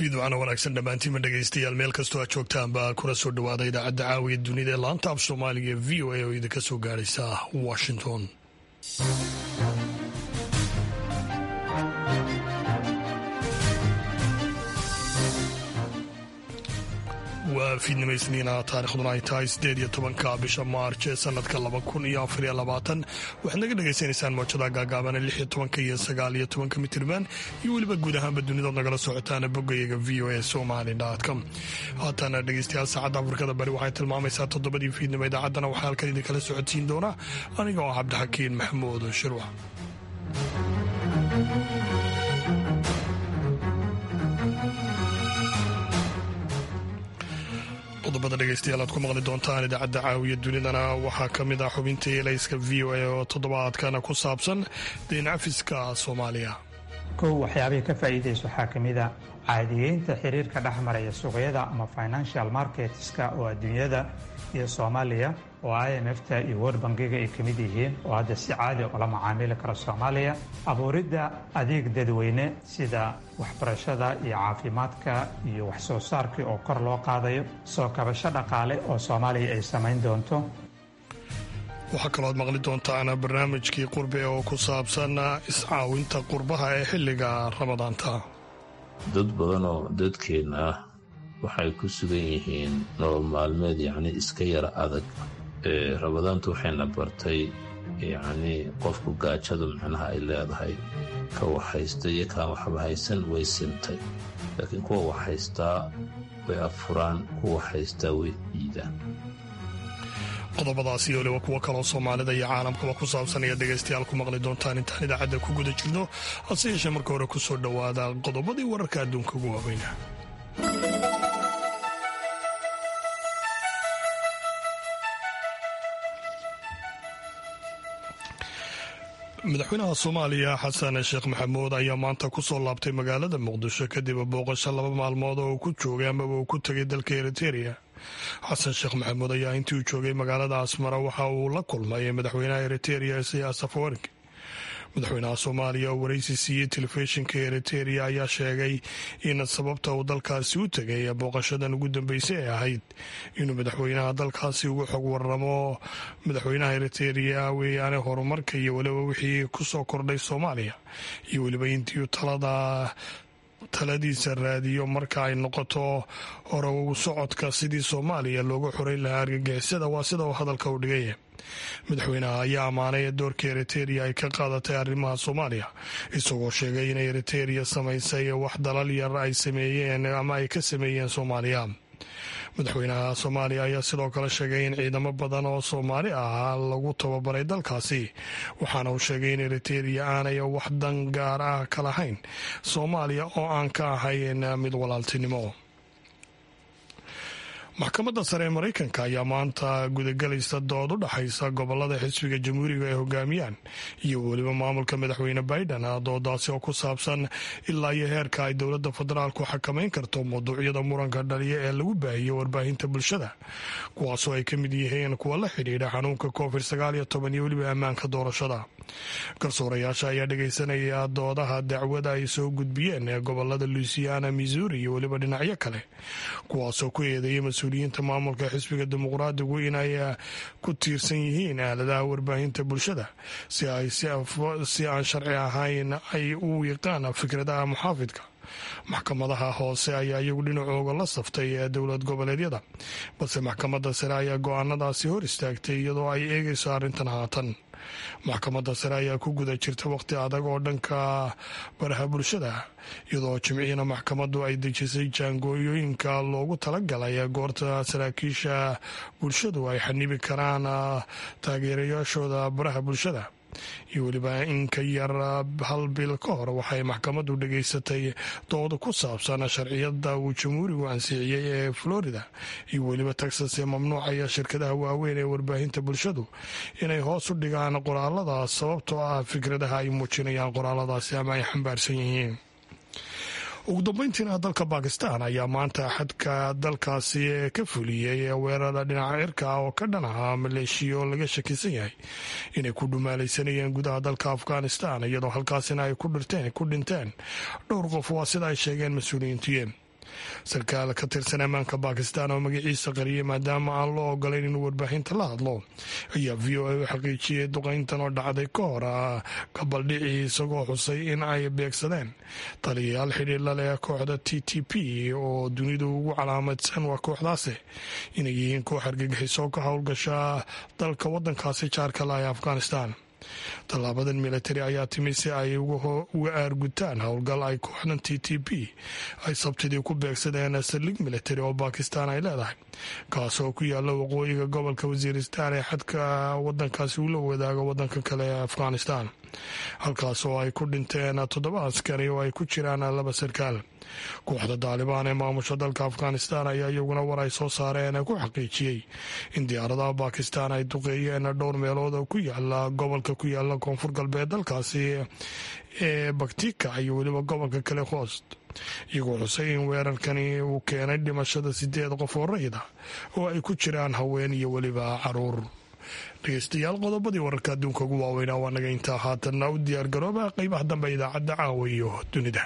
fiidwacana wanaagsan dhammaantiinma dhegaystayaal meel kastoo aad joogtaanba kuna soo dhowaada idaacadda caawiya dunida ee laanta af soomaaliga ee v o a oo idinka soo gaadhaysa washington waa fiidnimo isniina taarikhduna ay tahay sideed iyo tobanka bisha maarj ee sanadka laba kun iyo afariyo labaatan waxaad naga dhagaysanaysaan moojada gaagaabana lix iyo tobanka iyo sagaal iyo tobanka mitirban iyo weliba guud ahaanba dunidood nagala socotaana boggayaga v o a somali com haatana dhegeystayaal saacadda afrikada bari waxay tilmaamaysaa toddobadii fiidnimo idaacaddana waxaa halkan idinkala socodsiin doona aniga oo cabdixakiin maxamuud shirwax qodobada dhegeystayaal aad ku maqli doontaan idaacadda caawiya dunidana waxaa ka mid ah xubinta elayska v o a oo toddobaadkana ku saabsan deyn cafiska soomaaliya kow waxyaabihii ka faa'iidaysa waxaa ka mid a caadiyeynta xiriirka dhex maraya suuqyada ama financial marketska oo adduunyada iyo soomaaliya oo i m f-ta iyo world bankiga ay ka mid yihiin oo hadda si caadi ula macaamili kara soomaaliya abuuridda adeeg dadweyne sida waxbarashada iyo caafimaadka iyo waxsoo saarkii oo kor loo qaadayo soo kabasho dhaqaale oo soomaaliya ay samayn doonto waxaa kalooad maqli doontaan barnaamijkii qurbe oo ku saabsan iscaawinta qurbaha ee xilliga ramadaanta dad badan oo dadkeenna ah waxay ku sugan yihiin nolol maalmeed yacni iska yara adag ee ramadaantu waxayna bartay yacnii qofku gaajadu macnaha ay leedahay ka wax haysta iyo kaan waxba haysan way simtay laakiin kuwa wax haystaa way affuraan kuwa haystaa way diidaan qodobadaas iyo waliba kuwo kaloo soomaalida iyo caalamkaba ku saabsan ayaad dhegaystayaal ku maqli doontaan intaan idaacadda ku guda jirno hase yeeshee marka hore ku soo dhowaada qodobadii wararka adduunka ugu waaweyna madaxweynaha soomaaliya xasan sheekh maxamuud ayaa maanta ku soo laabtay magaalada muqdisho kadib booqasho laba maalmood oo uu ku joogay amaba uu ku tegay dalka eriteria xasan sheekh maxamuud ayaa intii uu joogay magaalada asmara waxa uu la kulmay madaxweynaha eriteria isiyaas afawarki madaxweynaha soomaaliya oo waraysi siiyey telefishinka eriteria ayaa sheegay in sababta uu dalkaasi u tegay booqashadan ugu dambeysay ay ahayd inuu madaxweynaha dalkaasi ugu xog waramo madaxweynaha eriteria weeyaane horumarka iyo weliba wixii ku soo kordhay soomaaliya iyo weliba intii talada taladiisa raadiyo marka ay noqoto hore u socodka sidii soomaaliya looga xoray lahaa argagixisada waa sida uu hadalka u dhigaya madaxweynaha ayaa ammaanay doorka eriteria ay ka qaadatay arrimaha soomaaliya isagoo sheegay in eriteria samaysay wax dalal yar ay sameeyeen ama ay ka sameeyeen soomaaliya madaxweynaha soomaaliya ayaa sidoo kale sheegay in ciidamo badan oo soomaali ah lagu tababaray dalkaasi waxaana uu sheegay in eriteria aanay wax dan gaar ah ka lahayn soomaaliya oo aan ka ahayn mid walaaltinimo maxkamadda sare ee maraykanka ayaa maanta gudagelaysa dood u dhexaysa gobolada xisbiga jamhuuriga ay hogaamiyaan iyo weliba maamulka madaxweyne biden doodaasi oo ku saabsan ilaa iyo heerka ay dowladda federaalku xakamayn karto mawduucyada muranka dhaliya ee lagu baahiyo warbaahinta bulshada kuwaasoo ay ka mid yihiin kuwa la xidhiidha xanuunka covid sagaal iyo toban iyo weliba ammaanka doorashada garsoorayaasha ayaa dhegaysanaya doodaha dacwada ay soo gudbiyeen ee gobolada luisiana missouri iyo weliba dhinacyo kale kuwaasoo ku eedeeyay mas-uuliyiinta maamulka xisbiga dimuqraadigu inay ku tiirsan yihiin aaladaha warbaahinta bulshada si ay si aan sharci ahayn ay u wiiqaan fikradaha muxaafidka maxkamadaha hoose ayaa iyagu dhinacooga la saftay ee dowlad goboleedyada balse maxkamadda sare ayaa go-aanadaasi hor istaagtay iyadoo ay eegayso arrintan haatan maxkamadda sare ayaa ku guda jirta waqti adag oo dhanka baraha bulshada iyadoo jimciina maxkamaddu ay dejisay jaangooyooyinka loogu talagalay goorta saraakiisha bulshadu ay xanibi karaan taageerayaashooda baraha bulshada iyo weliba in ka yar hal bil ka hor waxay maxkamaddu dhegaysatay dood ku saabsan sharciyada uu jamhuurigu ansixiyey ee florida iyo weliba texas ee mamnuucaya shirkadaha waaweyn ee warbaahinta bulshadu inay hoos u dhigaan qoraalada sababtoo ah fikradaha ay muujinayaan qoraaladaasi ama ay xambaarsan yihiin ugu dambeyntiina dalka bakistan ayaa maanta xadka dalkaasi ka fuliyey weerara dhinaca cirka ah oo ka dhan ahaa maleeshiya oo laga shakisan yahay inay ku dhumaalaysanayeen gudaha dalka afghanistan iyadoo halkaasina ay ku dhinteen dhowr qof waa sida ay sheegeen mas-uuliyiintuye sarkaal ka tirsan ammaanka bakistan oo magaciisa qariyay maadaama aan loo ogolayn inuu warbaahinta la hadlo ayaa v o a u xaqiijiyey duqayntan oo dhacday ka hor gabaldhicii isagoo xusay in ay beegsadeen taliyayaal xidhiidla leh kooxda t t p oo dunidu ugu calaamadsan waa kooxdaasi inay yihiin koox argagixisoo ka howlgasha dalka wadankaasi jaarka la ee afghanistan tallaabadan militari ayaa timi si ay uga aargutaan howlgal ay kooxdan t t p ay sabtidii ku beegsadeen saldhig militari oo bakistan ay leedahay kaas oo ku yaala waqooyiga gobolka wasiiristan ee xadka wadankaasi uu la wadaago wadanka kale ee afghanistan halkaas oo ay ku dhinteen toddoba askari oo ay ku jiraan laba sarkaal kooxda daalibaan ee maamusha dalka afghanistan ayaa iyaguna war ay soo saareen ku xaqiijiyey in diyaaradaha bakistan ay duqeeyeen dhowr meelood oo ku yaala gobolka ku yaala koonfur galbeed dalkaasi ee baktika iyo weliba gobolka kale hoost iyagoo xusay in weerarkani uu keenay dhimashada sideed qof oo rayid ah oo ay ku jiraan haween iyo weliba caruur dhegeystayaal qodobadii wararka adduunka ugu waaweynaa waa naga intaa haatanna u diyaar garooba qeybaha dambe idaacadda caawa iyo dunida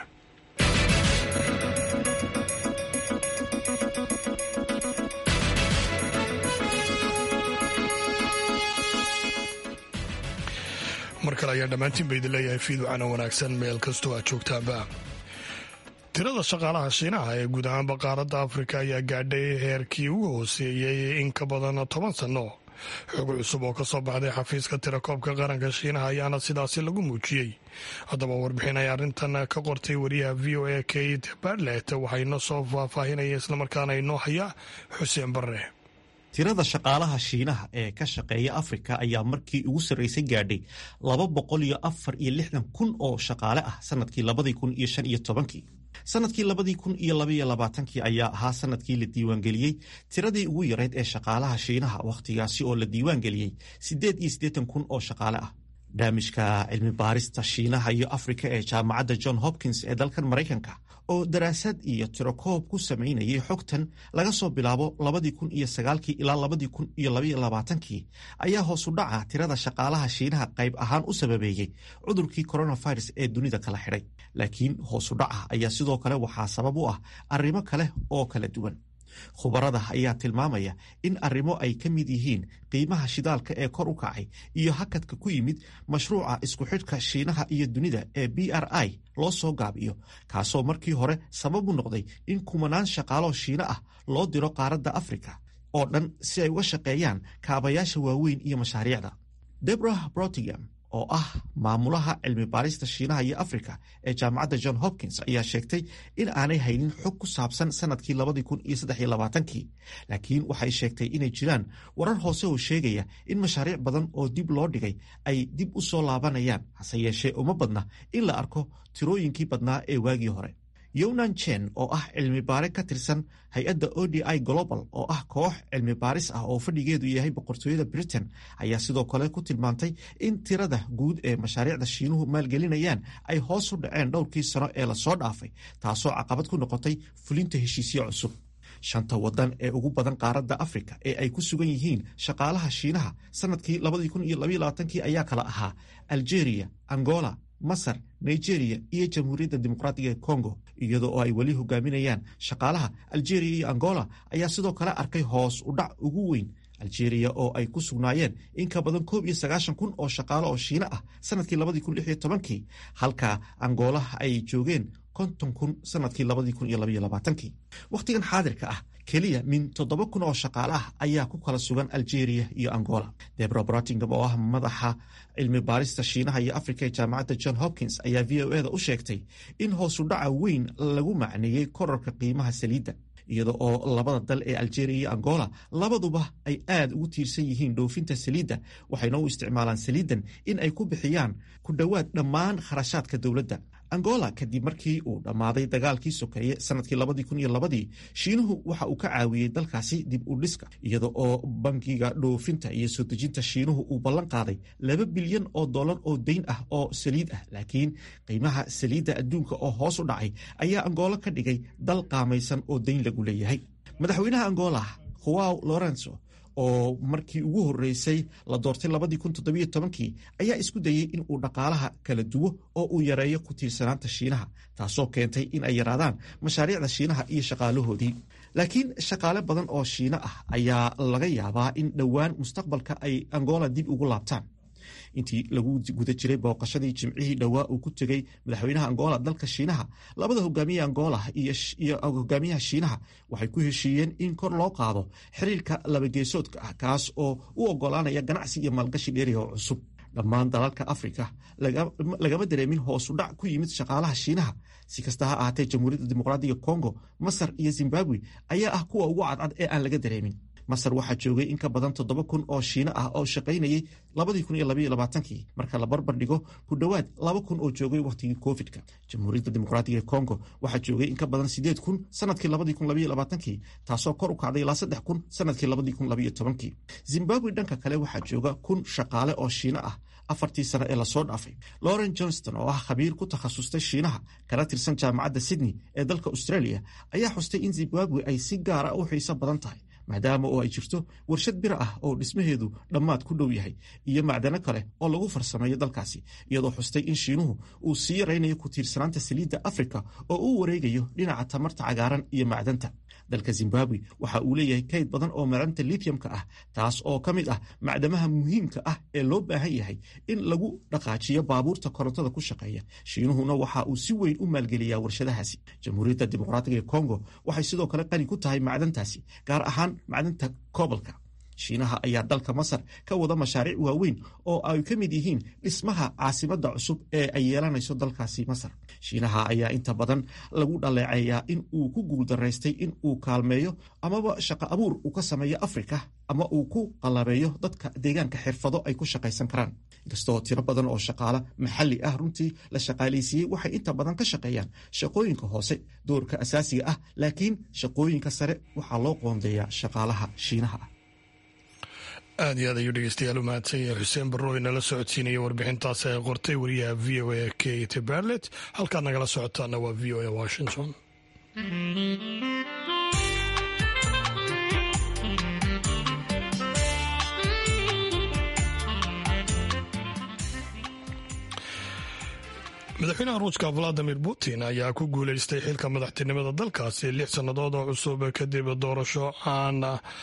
mar kale ayaan dhammaantiin ba idin leeyahay fiiducana wanaagsan meel kastoo aad joogtaanba tirada shaqaalaha shiinaha ee guud ahaanba qaaradda afrika ayaa gaadhay heerkii ugu hooseeyey in ka badan toban sanno xog cusub oo ka soo baxday xafiiska tirakoobka qaranka shiinaha ayaana sidaasi lagu muujiyey haddaba warbixin ay arrintan ka qortay wariyaha v o a kate barlet waxayna soo faahfaahinaya islamarkaana inoo haya xuseen barre tirada shaqaalaha shiinaha ee ka shaqeeya afrika ayaa markii ugu sarreysay gaadhay laba boqol iyo afar iyo lixdan kun oo shaqaale ah sanadkii labadii kun iyo shan iyo tobankii sanadkii labadii kun iyo labaiyo labaatankii ayaa ahaa sanadkii la diiwaangeliyey tiradii ugu yarayd ee shaqaalaha shiinaha wakhtigaasi oo la diiwaangeliyey siddeed iyo siddeetan kun oo shaqaale ah barnaamijka cilmi baarista shiinaha iyo afrika ee jaamacadda john hopkins ee dalkan maraykanka oo daraasad iyo tirokoob ku samaynayay xogtan laga soo bilaabo labadii kun iyo sagaalkii ilaa labadii kun iyo labaiyo labaatankii ayaa hoosu dhaca tirada shaqaalaha shiinaha qayb ahaan u sababeeyey cudurkii coronavirus ee dunida kala xidhay laakiin hoosu dhaca ayaa sidoo kale waxaa sabab u ah arrimo kale oo kala duwan khubarada ayaa tilmaamaya in arrimo ay ka mid yihiin qiimaha shidaalka ee kor u kacay iyo hakadka ku yimid mashruuca isku xidhka shiinaha iyo dunida ee b r i loo soo gaabiyo kaasoo markii hore sabab u noqday in kumanaan shaqaaloo shiino ah loo diro qaaradda afrika oo dhan si ay uga shaqeeyaan kaabayaasha waaweyn iyo mashaariicda debrah brotigam oo ah maamulaha cilmi baarista shiinaha iyo afrika ee jaamacadda john hopkins ayaa sheegtay in aanay haynin xog ku saabsan sanadkii labadii kun iyo saddex iyo labaatankii laakiin waxay sheegtay inay jiraan warar hoose oo sheegaya in mashaariic badan oo dib loo dhigay ay dib u soo laabanayaan hase yeeshee uma badna in la arko tirooyinkii badnaa ee waagii hore yonan chen oo ah cilmi baare ka tirsan hay-adda o d i global oo ah koox cilmi baaris ah oo fadhigeedu yahay boqortooyada britain ayaa sidoo kale ku tilmaantay in tirada guud ee mashaariicda shiinuhu maalgelinayaan ay hoos u dhaceen dhowrkii sano ee lasoo dhaafay taasoo caqabad ku noqotay fulinta heshiisyo cusub shanta wadan ee ugu badan qaaradda afrika ee ay ku sugan yihiin shaqaalaha shiinaha sanadkii kii ayaa kala ahaa algeria angola masar nigeria iyo jamhuuriyadda dimuqraatiga ee congo iyadoo oo ay weli hogaaminayaan shaqaalaha algeria iyo angola ayaa sidoo kale arkay hoos u dhac ugu weyn algeria oo ay ku sugnaayeen in ka badan koob iyo sagaashan kun oo shaqaale oo shiino ah sanadkii labadii kun lix iyo tobankii halka angola ay joogeen konton kun sanadkii labadii kun iyo labaiyo labaatankii wakhtigan xaadirka ah keliya min toddoba kun oo shaqaale ah ayaa ku kala sugan algeria iyo angola debro brotingam oo ah madaxa cilmi baarista shiinaha iyo afrika ee jaamacadda john hopkins ayaa v o eda u sheegtay in hoosu dhaca weyn lagu macneeyey korarka qiimaha saliidda iyada oo labada dal ee algeria iyo angola labaduba ay aad ugu tiirsan yihiin dhoofinta saliidda waxayna u isticmaalaan saliiddan in ay ku bixiyaan ku dhowaad dhammaan kharashaadka dowladda angola kadib markii uu dhammaaday dagaalkii sokeeye sanadkii labadii kun iyo labadii shiinuhu waxa uu ka caawiyey dalkaasi dib u dhiska iyada oo bankiga dhoofinta iyo soo dejinta shiinuhu uu ballan qaaday laba bilyan oo dollar oo deyn ah oo saliid ah laakiin qiimaha saliidda adduunka oo hoos u dhacay ayaa angola ka dhigay dal qaamaysan oo deyn lagu leeyahay madaxweynaha angola huaw lorenzo oo markii ugu horeysay la doortay labadii kun toddobiyo tobankii ayaa isku dayey in uu dhaqaalaha kala duwo oo uu yareeyo ku tiirsanaanta shiinaha taasoo keentay in ay yaraadaan mashaariicda shiinaha iyo shaqaalahoodii laakiin shaqaale badan oo shiino ah ayaa laga yaabaa in dhowaan mustaqbalka ay angola dib ugu laabtaan intii lagu guda jiray booqashadii jimcihii dhowaa uu ku tegey madaxweynaha angola dalka shiinaha labada hogaamiye angola iyo hogaamiyaha shiinaha waxay ku heshiiyeen in kor loo qaado xiriirka labageesoodka ah kaas oo u ogolaanaya ganacsi iyo maalgashi dheeriga oo cusub dhammaan dalalka afrika lagama dareemin hoosu dhac ku yimid shaqaalaha shiinaha si kasta ha ahaatee jamhuuriyadda dimuqraadiga congo masar iyo zimbabwe ayaa ah kuwa ugu cadcad ee aan laga dareemin masar waxaa joogay in ka badan toddoba kun oo shiino ah oo shaqaynayay labadii kun iyo labaiyo labaatankii marka la barbar dhigo ku dhowaad laba kun oo joogay wakhtigii covid-ka jamhuuriyadda dimuqraatiga ee congo waxaa joogay in ka badan sideed kun sanadkii labadii kun labaiyo labaatankii taasoo kor u kacday ilaa saddex kun sanadkii labadii kun labaiyo tobankii zimbabwe dhanka kale waxaa jooga kun shaqaale oo shiino ah afartii sano ee lasoo dhaafay lauren johnston oo ah khabiir ku takhasustay shiinaha kana tirsan jaamacadda sydney ee dalka australia ayaa xustay in zimbabwe ay si gaara u xiiso badan tahay maadaama oo ay jirto warshad bir ah oo dhismaheedu dhammaad ku dhow yahay iyo macdano kale oo lagu farsameeyo dalkaasi iyadoo xustay in shiinuhu uu sii yaraynayo ku tiirsanaanta saliidda afrika oo uu wareegayo dhinaca tamarta cagaaran iyo macdanta dalka zimbabwe waxa uu leeyahay kayd badan oo macdanta lithiumka ah taas oo ka mid ah macdamaha muhiimka ah ee loo baahan yahay in lagu dhaqaajiyo baabuurta korontada ku shaqeeya shiinuhuna waxa uu si weyn u maalgeliyaa warshadahaasi jamhuuriyadda dimuqraatiga ee congo waxay sidoo kale qani ku tahay macdantaasi gaar ahaan macdanta kobolka shiinaha ayaa dalka masar ka wada mashaariic waaweyn oo ay ka mid yihiin dhismaha caasimadda cusub ee ay yeelanayso dalkaasi masar shiinaha ayaa inta badan lagu dhaleeceeyaa in uu ku guuldaraystay in uu kaalmeeyo amaba shaqo abuur uu ka sameeyo afrika ama uu ku qalabeeyo dadka deegaanka xirfado ay ku shaqaysan karaan inkastoo tiro badan oo shaqaale maxalli ah runtii la shaqaalaysiiyey waxay inta badan ka shaqeeyaan shaqooyinka hoose doorka asaasiga ah laakiin shaqooyinka sare waxaa loo qoondeeyaa shaqaalaha shiinaha ah aad iyo aad ayuu dhegeystayaal u mahadsan yahay xuseen barrooy nala socodsiinaya warbixintaas ay qortay wariyaha v o a kate barlet halkaad nagala socotaana waa v o a washington madaxweynaha ruushka valadimir putin ayaa ku guuleystay xilka madaxtinimada dalkaasi lix sannadood oo cusub kadib doorasho aan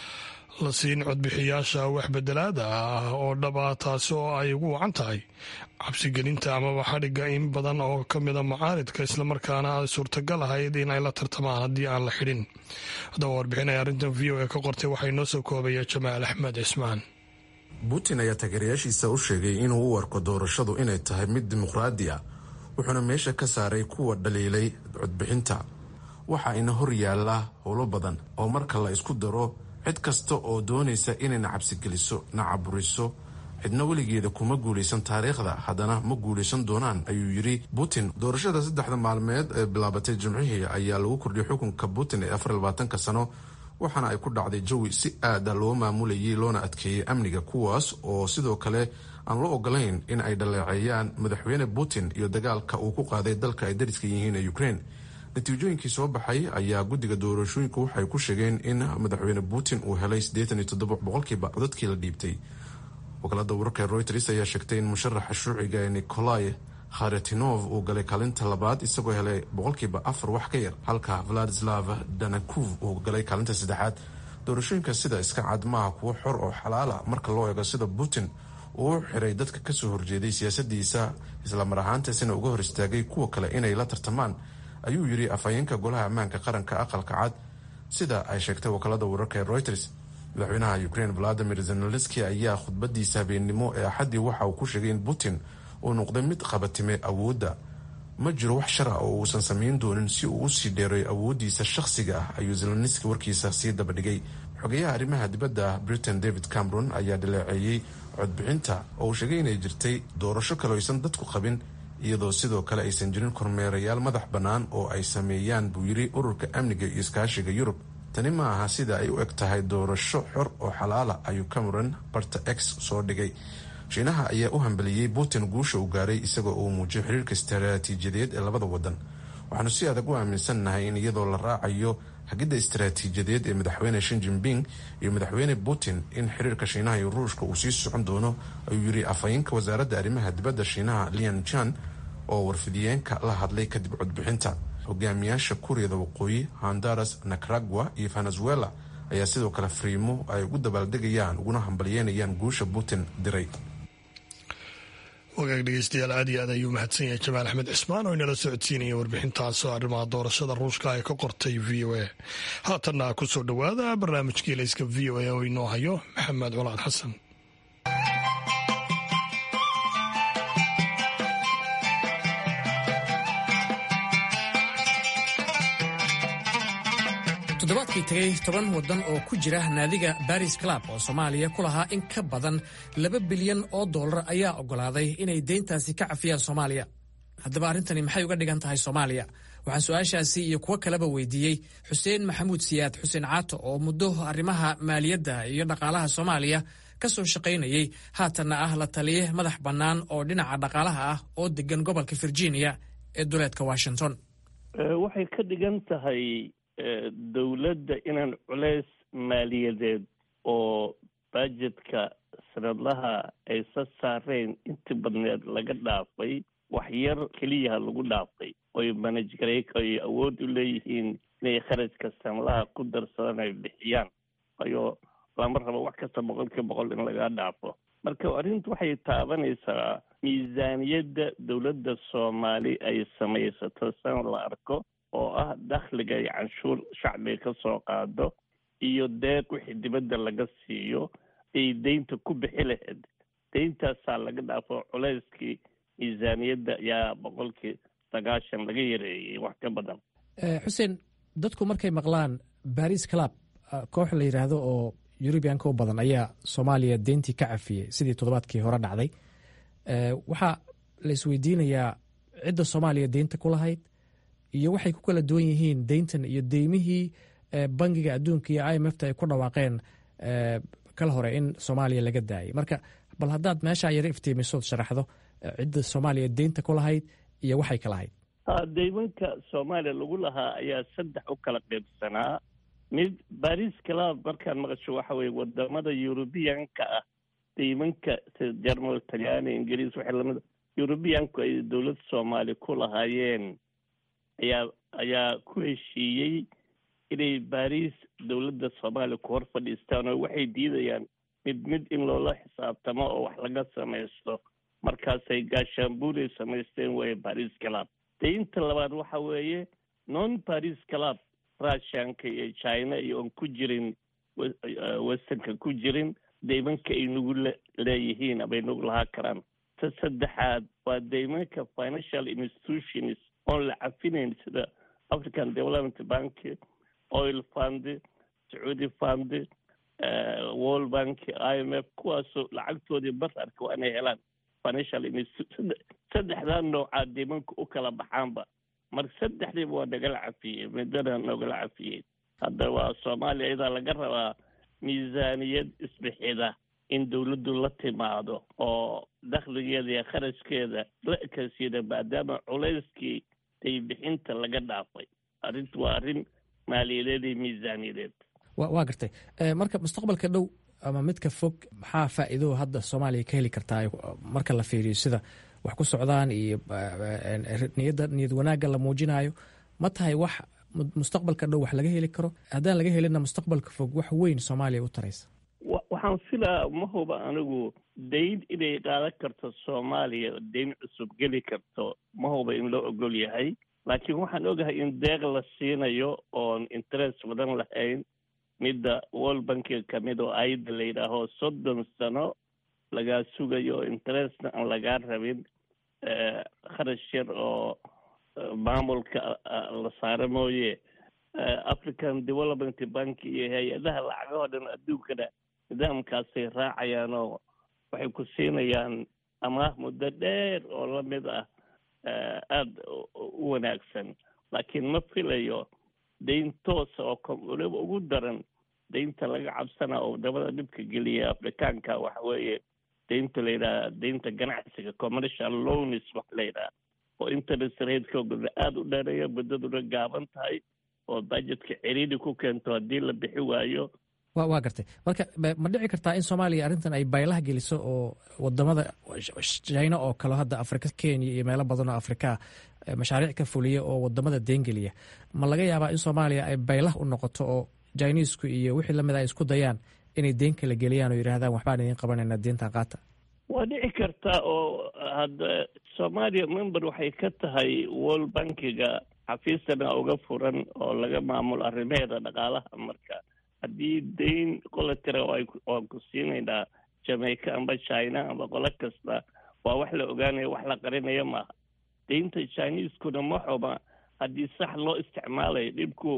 la siin codbixiyaasha wax bedelaada ah oo dhaba taasi oo ay ugu wacan tahay cabsigelinta amaba xadhigga in badan oo ka mida mucaaridka islamarkaana ay suurtagal ahayd in ay la tartamaan haddii aan la xidhin haddaba warbixinay arrintan v o a ka qortay waxay noo soo koobaya jamaal axmed cismaan putin ayaa taageerayaashiisa u sheegay inuu u arko doorashadu inay tahay mid dimuqraadi ah wuxuuna meesha ka saaray kuwa dhaliilay codbixinta waxa ina hor yaalla howlo badan oo marka la isku daro cid kasta oo doonaysa inay na cabsigeliso na caburiso cidna weligeeda kuma guulaysan taariikhda haddana ma guulaysan doonaan ayuu yidhi putin doorashada saddexda maalmeed ee bilaabatay jimcihii ayaa lagu kordhiyay xukunka putin ee afar labaatanka sano waxaana ay ku dhacday jawi si aada loo maamulayay loona adkeeyey amniga kuwaas oo sidoo kale aan loo ogolayn in ay dhaleeceeyaan madaxweyne putin iyo dagaalka uu ku qaaday dalka ay dariska yihiin ee ukraine natiijooyinkii soo baxay ayaa guddiga doorashooyinka waxay ku sheegeen in madaxweyne putin uu helay siddeetan iyo toddoba boqolkiiba codadkii la dhiibtay wakaalada wararka ee reuters ayaa sheegtay in musharaxa shuuciga ee nikolai kharetinov uu galay kaalinta labaad isagoo helay boqolkiiba afar wax ka yar halka vladislav danakuv uu galay kaalinta saddexaad doorashooyinka sida iska cad maaha kuwo xor oo xalaala marka loo eego sida putin uu u xiray dadka kasoo horjeeday siyaasadiisa islamar ahaantaasina uga hor istaagay kuwa kale inay la tartamaan ayuu yidhi afhayeenka golaha ammaanka qaranka aqalka cad sida ay sheegtay wakaalada wararka ee reuters madaxweynaha ukraine valadimir zenelenski ayaa khudbadiisa habeennimo ee axaddii waxa uu ku sheegay in putin uu noqday mid qabatime awoodda ma jiro wax shar ah oo uusan samayn doonin si uu usii dheereeyo awooddiisa shakhsiga ah ayuu zelenski warkiisa sii dabadhigay xogeyaha arrimaha dibadda britain david cameron ayaa dhaleeceeyey codbixinta oo uu sheegay inay jirtay doorasho kale aysan dadku qabin iyadoo sidoo kale aysan jirin kormeerayaal madax bannaan oo ay sameeyaan buu yidhi ururka amniga iyo iskaashiga yurub tani ma aha sida ay u eg tahay doorasho xor oo xalaala ayuu cameron barta x soo dhigay shiinaha ayaa u hambeliyey putin guusha uu gaaray isagoo uu muujiyay xiriirka istaraatiijiyadeed ee labada wadan waxaanu si adag u aaminsannahay in iyadoo la raacayo hagidda istaraatiijiyadeed ee madaxweyne shin jinping iyo madaxweyne putin in xiriirka shiinaha iyo ruushka uu sii socon doono ayuu yidhi afhayeenka wasaaradda arrimaha dibadda shiinaha lian jan oo warfidiyeenka la hadlay kadib codbixinta hogaamiyaasha kuuriyada waqooyi honduras nicaragua iyo venezuela ayaa sidoo kale fariimo ay ugu dabaaldegayaan uguna hambalyeynayaan guusha putin diray wagaag dhegeystayaal aad iyo aad ayuu mahadsan yahay jamaal axmed cismaan oo inala socodsiinaya warbixintaasoo arrimaha doorashada ruushka ay ka qortay v o a haatanna kusoo dhowaada barnaamijkii layska v o a oo inoo hayo maxamed colaad xasan toddobaadkii tegay toban waddan oo ku jira naadiga baris club oo soomaaliya ku lahaa in ka badan laba bilyan oo dollar ayaa oggolaaday inay deyntaasi ka cafiyaan soomaaliya haddaba arrintani maxay uga dhigan tahay soomaaliya waxaan su-aashaasi iyo kuwo kaleba weydiiyey xuseen maxamuud siyaad xuseen caato oo muddo arrimaha maaliyadda iyo dhaqaalaha soomaaliya ka soo shaqaynayey haatanna ah la taliye madax bannaan oo dhinaca dhaqaalaha ah oo degan gobolka virginia ee duleedka washington waxay ka dhigan tahay dowladda inaan culeys maaliyadeed oo bajetka sanadlaha ay sa saareen inti badneed laga dhaafay wax yar keliyaha lagu dhaafay oy manajgareyka ay awood u leeyihiin inay kharajka sanadaha ku darsadaan ay bixiyaan ayo lama rabo wax kasta boqolkiiba boqol in laga dhaafo marka arrintu waxay taabanaysaa miisaaniyadda dowladda soomaali ay samaysato san la arko oo ah dakhliga iyo canshuur shacbiga ka soo qaado iyo deeq wixii dibadda laga siiyo ay deynta ku bixi lahayd deyntaasaa laga dhaafo culeyskii miisaaniyadda ayaa boqolkii sagaashan laga yareeyey wax ka badan xuseen dadku markay maqlaan baris club koox la yidhaahdo oo yurubiyanka u badan ayaa soomaaliya deyntii ka cafiyey sidii toddobaadkii hore dhacday waxaa la isweydiinayaa cidda soomaaliya deynta ku lahayd iyo waxay ku kala duwan yihiin deyntan iyo deymihii bangiga adduunka iyo i m f ta ay ku dhawaaqeen kal hore in soomaaliya laga daayay marka bal haddaad meeshaa yaro iftiimisood sharaxdo cidda soomaaliya deynta ku lahayd iyo waxay ka lahayd deymanka soomaaliya lagu lahaa ayaa saddex u kala qaybsanaa mid baris club markaan maqasho waxa weye wadamada yurubiyanka ah deymanka sida jermal talyaani ingiriis waxay lamid yurubiyanku ay dowladda soomaaliya ku lahaayeen ayaa ayaa ku heshiiyey inay baris dowladda soomaaliya ku hor fadhiistaan oo waxay diidayaan mid mid in loola xisaabtamo oo wax laga samaysto markaasay gaashaanbuulay samaysteen weye baris club deynta labaad waxa weeye non baris club russianka iyo china iyo oon ku jirin westernka ku jirin deymanka ay nagu leeyihiin amay nagu lahaa karaan ta saddexaad waa deymanka financial institutions oon la cafinayn sida african development bank oil fund sacuudi fund world bank i m f kuwaasoo lacagtoodii bararka waa inay helaan financial saddexdaa noocaa deymanka u kala baxaanba marka saddexdiiba waa nagala cafiyey midana nogala cafiyey hadda waa soomaaliya iyadaa laga rabaa miisaaniyad isbixida in dowladdu la timaado oo dakhligeeda iyo kharashkeeda la ekasiida maadaama culayskii daybixinta laga dhaafay arrintu waa arrin maaliyadeed iyo miisaaniyadeed waa gartay marka mustaqbalka dhow ama midka fog maxaa faa'iido hadda soomaaliya ka heli kartaa marka la fiiriyo sida wax ku socdaan iyo niyadda niyad wanaagga la muujinayo ma tahay wax mustaqbalka dhow wax laga heli karo haddaan laga helina mustaqbalka fog wax weyn soomaaliya u taraysa waxaan filaa ma huba anigu dayn inay qaadan karto soomaaliya dayn cusub geli karto ma huba in loo ogol yahay laakiin waxaan ogahay in deeq la siinayo oon interest badan lahayn midda world bankiga kamid oo ayada la yidhaaho soddon sano lagaa sugayo interestna aan lagaa rabin kharash yar oo maamulka la saaro mooye african development bank iyo hay-adaha lacagahoo dhan adduunkana nidaamkaasay raacayaan oo waxay ku siinayaan amaah muddo dheer oo lamid ah aada u wanaagsan laakiin ma filayo dayn toosa oo waliba ugu daran daynta laga cabsana oo wadamada dhibka geliya afrikaanka waxa weeye daynta la yidhaha daynta ganacsiga commercial loans wax la yidhaha oo interest ratekooda aada u dheereeya muddaduna gaaban tahay oo budgetka ciriiri ku keento haddii la bixi waayo wa waa gartay marka ma dhici kartaa in soomaaliya arrintan ay baylaha geliso oo wadamada china oo kale hadda afrika kenya iyo meelo badan oo afrikaa mashaariic ka fuliya oo wadamada deengeliya ma laga yaabaa in soomaaliya ay baylah u noqoto oo chinisku iyo wixii lamid ay isku dayaan inay deen kala geliyaan oo yidhahdaan waxbaan idiin qabanayna deentan qaata waa dhici karta oo hadda soomaaliya member waxay ka tahay world bankiga xafiistana uga furan oo laga maamulo arrimaheeda dhaqaalaha marka haddii dayn qola tira waan ku siinaynaa jamaica amba china amba qolo kasta waa wax la ogaanaya wax la qarinaya maaha daynta chineskuna ma xuma haddii sax loo isticmaalayo dhibku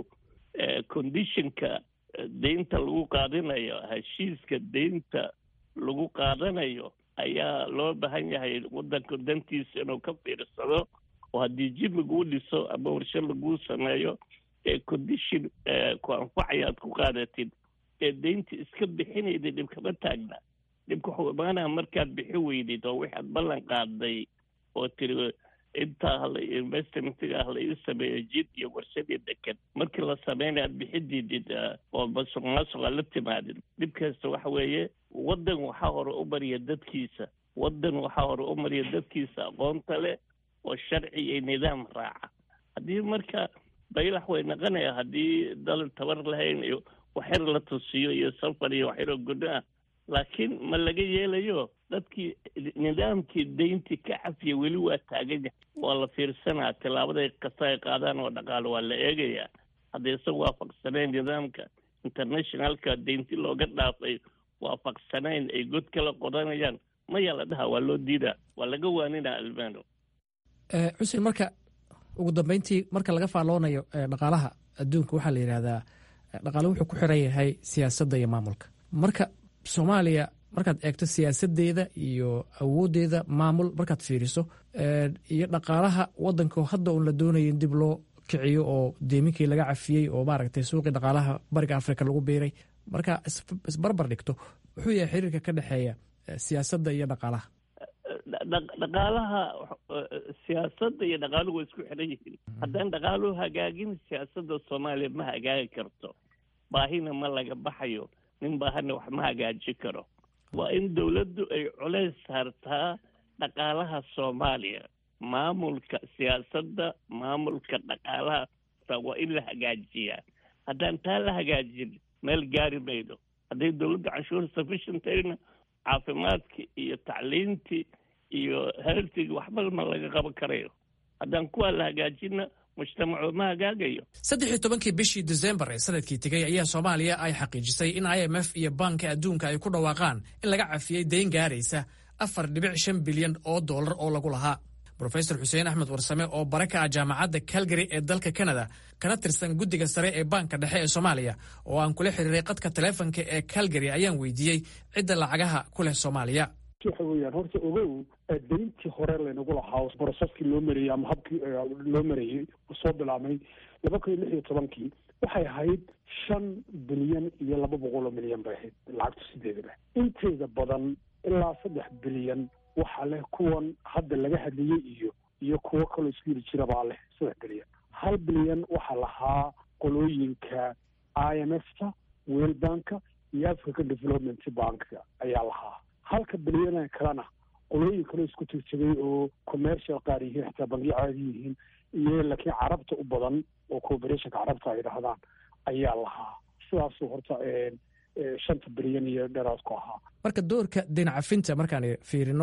conditionka daynta lagu qaadanayo heshiiska daynta lagu qaadanayo ayaa loo baahan yahay waddanka dantiisa inuu ka fiirsado oo haddii jid laguu dhiso ama warsho laguu sameeyo ee condition ku anfacaya aad ku qaadatid ee daynta iska bixinayda dhib kama taagna dhibka wuxuu imaanaya markaad bixi weydid oo waxaad ballan qaaday oo tiri intaa hala investmentiga hala ii sameeyo jid iyo warshadii dekan markii la sameynaya aad bixididid oo masuq maasuqa la timaadid dhibkaasta waxa weeye waddan waxaa hore u mariya dadkiisa waddan waxaa hore u mariya dadkiisa aqoonta leh oo sharci iyo nidaam raaca haddii marka baylax way naqanaya haddii dal tabar lahayn iyo waxyar la tusiyo iyo safar iyo waxyaroo guddo ah laakiin ma laga yeelayo dadkii nidaamkii dayntii ka cafiya weli waa taagan yahay waa la fiirsanaa tilaabaday kasta ay qaadaan oo dhaqaalo waa la eegayaa hadday isan waafaqsanayn nidaamka internationalka daynti looga dhaafay waafaqsanayn ay god kala qodanayaan mayaa la dhaha waa loo diidaa waa laga waaninaa almano xuseen marka ugu dambeyntii marka laga faalloonayo dhaqaalaha adduunka waxaa la yidhahdaa dhaqaale wuxuu ku xiran yahay siyaasadda iyo maamulka marka soomaaliya markaad eegto siyaasadeeda iyo awooddeeda maamul markaad fiiriso iyo dhaqaalaha waddanka hadda uun la doonayo in dib loo kiciyo oo deeminkii laga cafiyey oo maaragtay suuqii dhaqaalaha bariga afrika lagu biiray marka isbarbar dhigto wuxuu yahay xiriirka ka dhexeeya siyaasadda iyo dhaqaalaha dhaqaalaha siyaasadda iyo dhaqaaluhu way isku xiran yihiin haddaan dhaqaaluhu hagaagin siyaasadda soomaaliya ma hagaagi karto baahina ma laga baxayo nin baahana wax ma hagaaji karo waa in dowladdu ay culays saartaa dhaqaalaha soomaaliya maamulka siyaasadda maamulka dhaqaalaha waa in la hagaajiyaa haddaan taa la hagaajin meel gaari mayno hadday dowladda canshuur sufficient tahayna caafimaadki iyo tacliintii iyo healthigi waxba ma laga qaban karayo haddaan kuwaa la hagaajinna mujtamacu ma hagaagayo saddex iyo tobankii bishii desembar ee sanadkii tegey ayaa soomaaliya ay xaqiijisay in i m f iyo baanka adduunka ay ku dhawaaqaan in laga cafiyey dayn gaaraysa afar dhibic shan bilyan oo dollar oo lagu lahaa brofesor xuseen axmed warsame oo bare ka ah jaamacadda calgary ee dalka canada kana tirsan guddiga sare ee baanka dhexe ee soomaaliya oo aan kula xiriiray qadka taleefonka ee calgary ayaan weydiiyey cidda lacagaha ku leh soomaaliya waxa weeyaan horta ogow dayntii hore laynagu lahaa broseskii loo marayey ama habkii loo marayey soo bilaabmay laba kun iyo lix iyo tobankii waxay ahayd shan bilyan iyo laba boqol oo milyan bay ahayd lacagtu sideedaba inteeda badan ilaa saddex bilyan waxaa leh kuwan hadda laga hadlayey iyo iyo kuwo kaloo isku yiri jira baa leh saddex bilyan hal bilyan waxaa lahaa qolooyinka i m f ta world banka iyo african development banka ayaa lahaa halka bilyana kalena qolooyin kaloo isku tirjabay oo commercial qaar yihiin xitaa bangiyo caadi yihiin iyo laakiin carabta u badan oo cooperationka carabta ay dhahdaan ayaa lahaa sidaasuu horta shanta bilyan iyo dheeraad ku ahaa marka doorka deyn cafinta markaan fiirino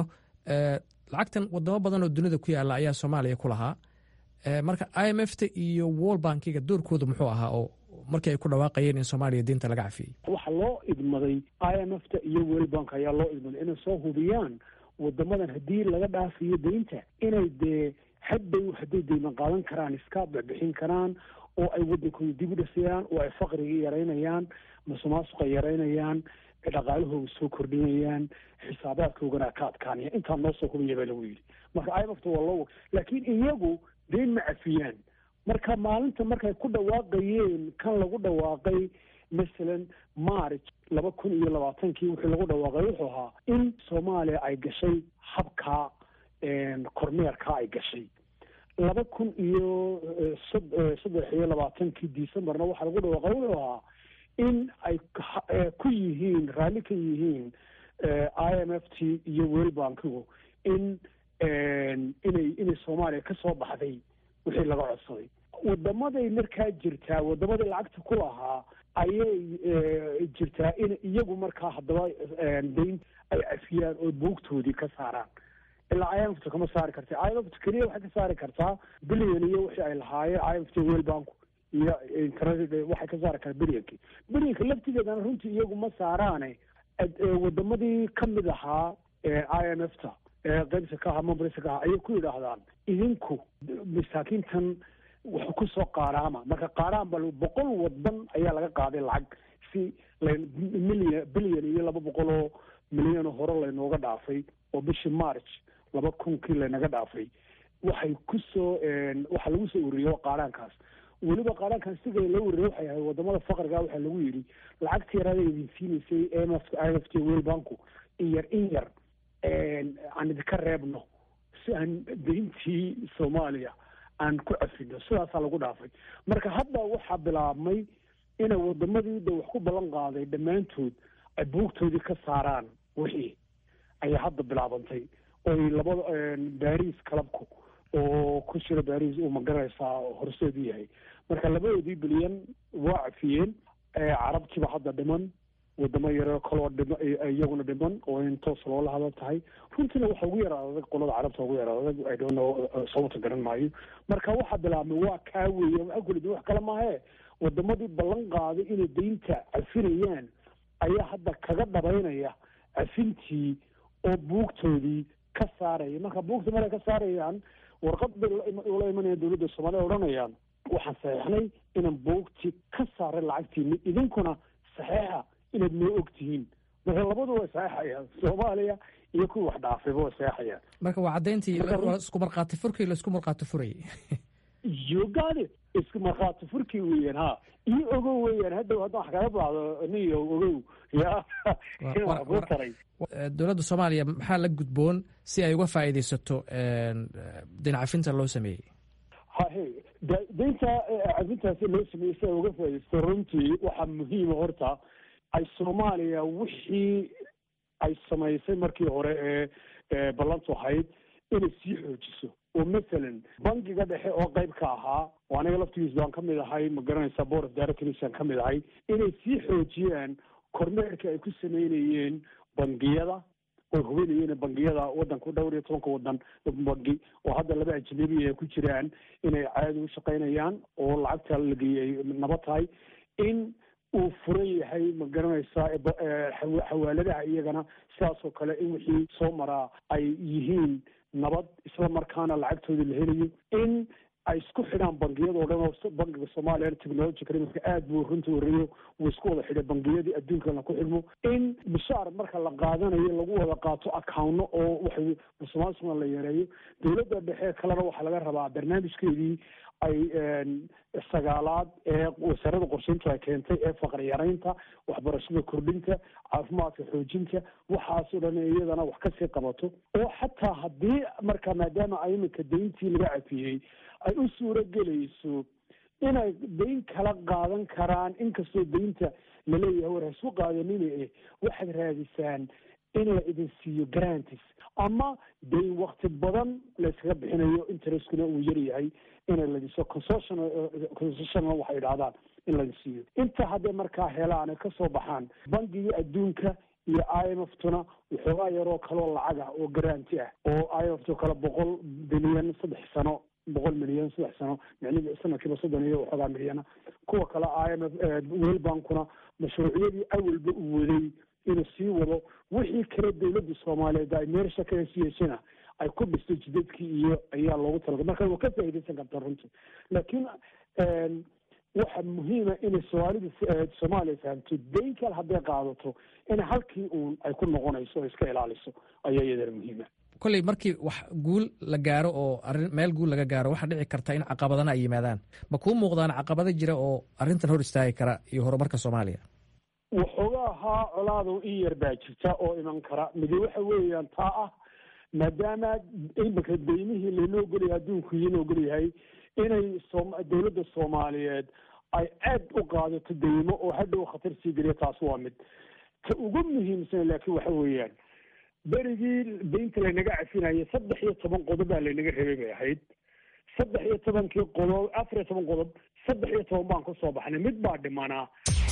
lacagtan wadamo badan oo dunida ku yaala ayaa soomaaliya ku lahaa marka i m f ta iyo world bankiga doorkooda muxuu ahaa oo markii ay ku dhawaaqayeen in soomaaliya deynta laga cafiyey waxaa loo idmaday i m f ta iyo world bank ayaa loo idmaday inay soo hubiyaan wadamadan haddii laga dhaafiyo deynta inay dee hadhow hadday deyman qaadan karaan iska bixbixin karaan oo ay waddankooda dib u dhisayaan oo ay faqriga yaraynayaan masuqmaasuqa yaraynayaan dhaqaalahooga soo kordhinayaan xisaabaadkoogana ka adkaanaya intaa noo soo hubaya baa lagu yidhi marka i m f ta waa loo laakiin iyagu deyn ma cafiyaan marka maalinta markay ku dhawaaqayeen kan lagu dhawaaqay masalan march laba kun iyo labaatankii wuxuu lagu dhawaaqay wuxuu ahaa in soomaaliya ay gashay habka kormeerka ay gashay laba kun iyo saddex iyo labaatankii decemberna waxaa lagu dhawaaqa wuxuu ahaa in ay ku yihiin raalli ka yihiin i m f t iyo world bankigu in inay inay soomaaliya ka soo baxday wixii laga codsaday wadamaday markaa jirtaa wadamaday lacagta ku lahaa ayay jirtaa in iyagu markaa haddaba dayn ay cafiyaan oo buugtoodii ka saaraan ilaa i m f t kama saari karta i m f t keliya waxay ka saari kartaa billion iyo wixii ay lahaayeen i m f t world banku iyo internet waxay ka saari kartaa billiankii billianka laftigeedana runtii iyagu ma saaraane wadamadii kamid ahaa i m f ta qaybta ka aha mambrisa ka aha ayay ku yidhaahdaan idinku masaakiintan wax kusoo qaaraama marka qaaraan ba boqol wadan ayaa laga qaaday lacag si milyan bilyan iyo laba boqol oo milyan hore laynooga dhaafay oo bishii march laba kunkii laynaga dhaafay waxay kusoo waxaa lagu soo ururiye qaaraankaas weliba qaaraankan siga loo ururiye waxay ahay wadamada faqriga waxaa lagu yidhi lacagta yaraada idin siinaysay m f i f t world banku in yar in yar aan idinka reebno si aan dayntii soomaaliya aan ku cafino sidaasaa lagu dhaafay marka hadda waxaa bilaabmay inay wadamadii da wax ku ballan qaaday dhammaantood ay buugtoodii ka saaraan wixii ayaa hadda bilaabantay oy labada baris clubku oo ku jira baris uu magaranaysaa horseedu yahay marka labadoodii bilyan waa cafiyeen carabtiiba hadda dhiman wadamo yaro kaloo dhima iyaguna dhiman oo in toos loola hadal tahay runtiina waxa ugu yara adag qolada carabta ugu yara adag i don't know sababta garan maayo marka waxaa bilaabmay waa kaa weeye waxaa kulidi wax kale maahe wadamadii ballan qaaday inay daynta cafinayaan ayaa hadda kaga dhabaynaya cafintii oo buugtoodii ka saaraya marka buugta markay ka saarayaan warqad bay ula imanayaan dowladda soomaliya odhanayaan waxaan saxeixnay inaan buugtii ka saaray lacagtiini idinkuna saxeixa inaad noo og tihiin marka labadu way saxeixayaan soomaaliya iyo kuwii wax dhaafayba way saxeixayaan marka waa caddayntii isku markhaati furkii laisku markhaati furayay yogaade isku markhaati furkii weeyaan ha iyo ogow weeyaan haddow haddaan wax kaga baahdo niyo ogow ya in wax kuu taray dowladda soomaaliya maxaa la gudboon si ay uga faa'iidaysato dayn cafinta loo sameeyey hahe daynta cafintaasi loo sameeyey si ay uga faaidaysato runtii waxaa muhiima horta ay soomaaliya wixii ay samaysay markii hore ee ballantu ahayd inay sii xoojiso oo masalan bankiga dhexe oo qayb ka ahaa oo aniga laftigiis baan ka mid ahay ma garanaysaa board of directors aan ka mid ahay inay sii xoojiyaan kormeerka ay ku sameynayeen bangiyada oy hubinayeen bangiyada wadanka dhowr iyo tobanka wadan bangi oo hadda laba ajnabi ay ku jiraan inay caadi u shaqaynayaan oo lacagta la geeyay nabad tahay in uu furan yahay ma garanaysaa xawaaladaha iyagana sidaas oo kale in wixii soo maraa ay yihiin nabad isla markaana lacagtooda la helayo in ay isku xidhaan bangiyadao dhan oo bankiga soomaaliya technology marka aad buu runta horeeyo wuu isku wada xidhay bangiyadii adduunkana ku xidhmo in mishaar marka la qaadanayo lagu wada qaato accounno oo waxay musuqmaasuqna la yareeyo dowladda dhexe kalena waxaa laga rabaa barnaamijkeedii ay sagaalaad ee wasaaradda qorsheyntu ay keentay ee faqri yaraynta waxbarashada kordhinta caafimaadka xoojinta waxaasoo dhan iyadana wax kasii qabato oo xataa haddii marka maadaama a iminka dayntii laga cafiyey ay u suuro gelayso inay dayn kala qaadan karaan inkastoo daynta laleeyahay war haisku qaadanina eh waxaad raadisaan in la idin siiyo grantis ama dayn wakti badan la yskaga bixinayo intereskuna uu yaryahay ina ladiso concession concession waxay idhahdaan in laga siiyo inta hadday markaa helaan kasoo baxaan bangigii adduunka iyo i m f tuna waxoogaa yaroo kaloo lacag ah oo garanti ah oo i m f to kale boqol bilyan saddex sano boqol milyan saddex sano micnihi sanadkiiba soddon iyo waxoogaa milyana kuwa kale i m f world bankuna mashruucyadii awalba uu waday inuu sii wado wixii kale dowladda soomaaliyeed ay meersha ka hesiyeeshana ay ku dhisto jidadkii iyo ayaa loogu talagalay marka waa ka faaidaysan karta runtii laakiin waxa muhiima inay soomaalida soomaaliya fahamto dayn kale hadday qaadato in halkii uun ay ku noqonayso oo iska ilaaliso ayaa iyadana muhiima kolley markii wax guul la gaaro oo arin meel guul laga gaaro waxaa dhici karta in caqabadana ay yimaadaan ma kuu muuqdaan caqabado jira oo arrintan hor istaagi kara iyo horumarka soomaaliya waxoogaa haa colaado in yar baa jirta oo iman kara midi waxa weeyaan taa ah maadaama imika deymihii laynoo ogolyahay adduunku iinoo ogolyahay inay dowladda soomaaliyeed ay aad u qaadato deymo oo hadhow khatar sii geliya taas waa mid ta ugu muhiimsan laakiin waxa weeyaan berigii deynta laynaga cafinayay saddex iyo toban qodob baa laynaga rabay bay ahayd saddex iyo tobankii qodob afar iyo toban qodob saddex iyo toban baan ka soo baxnay mid baa dhimanaa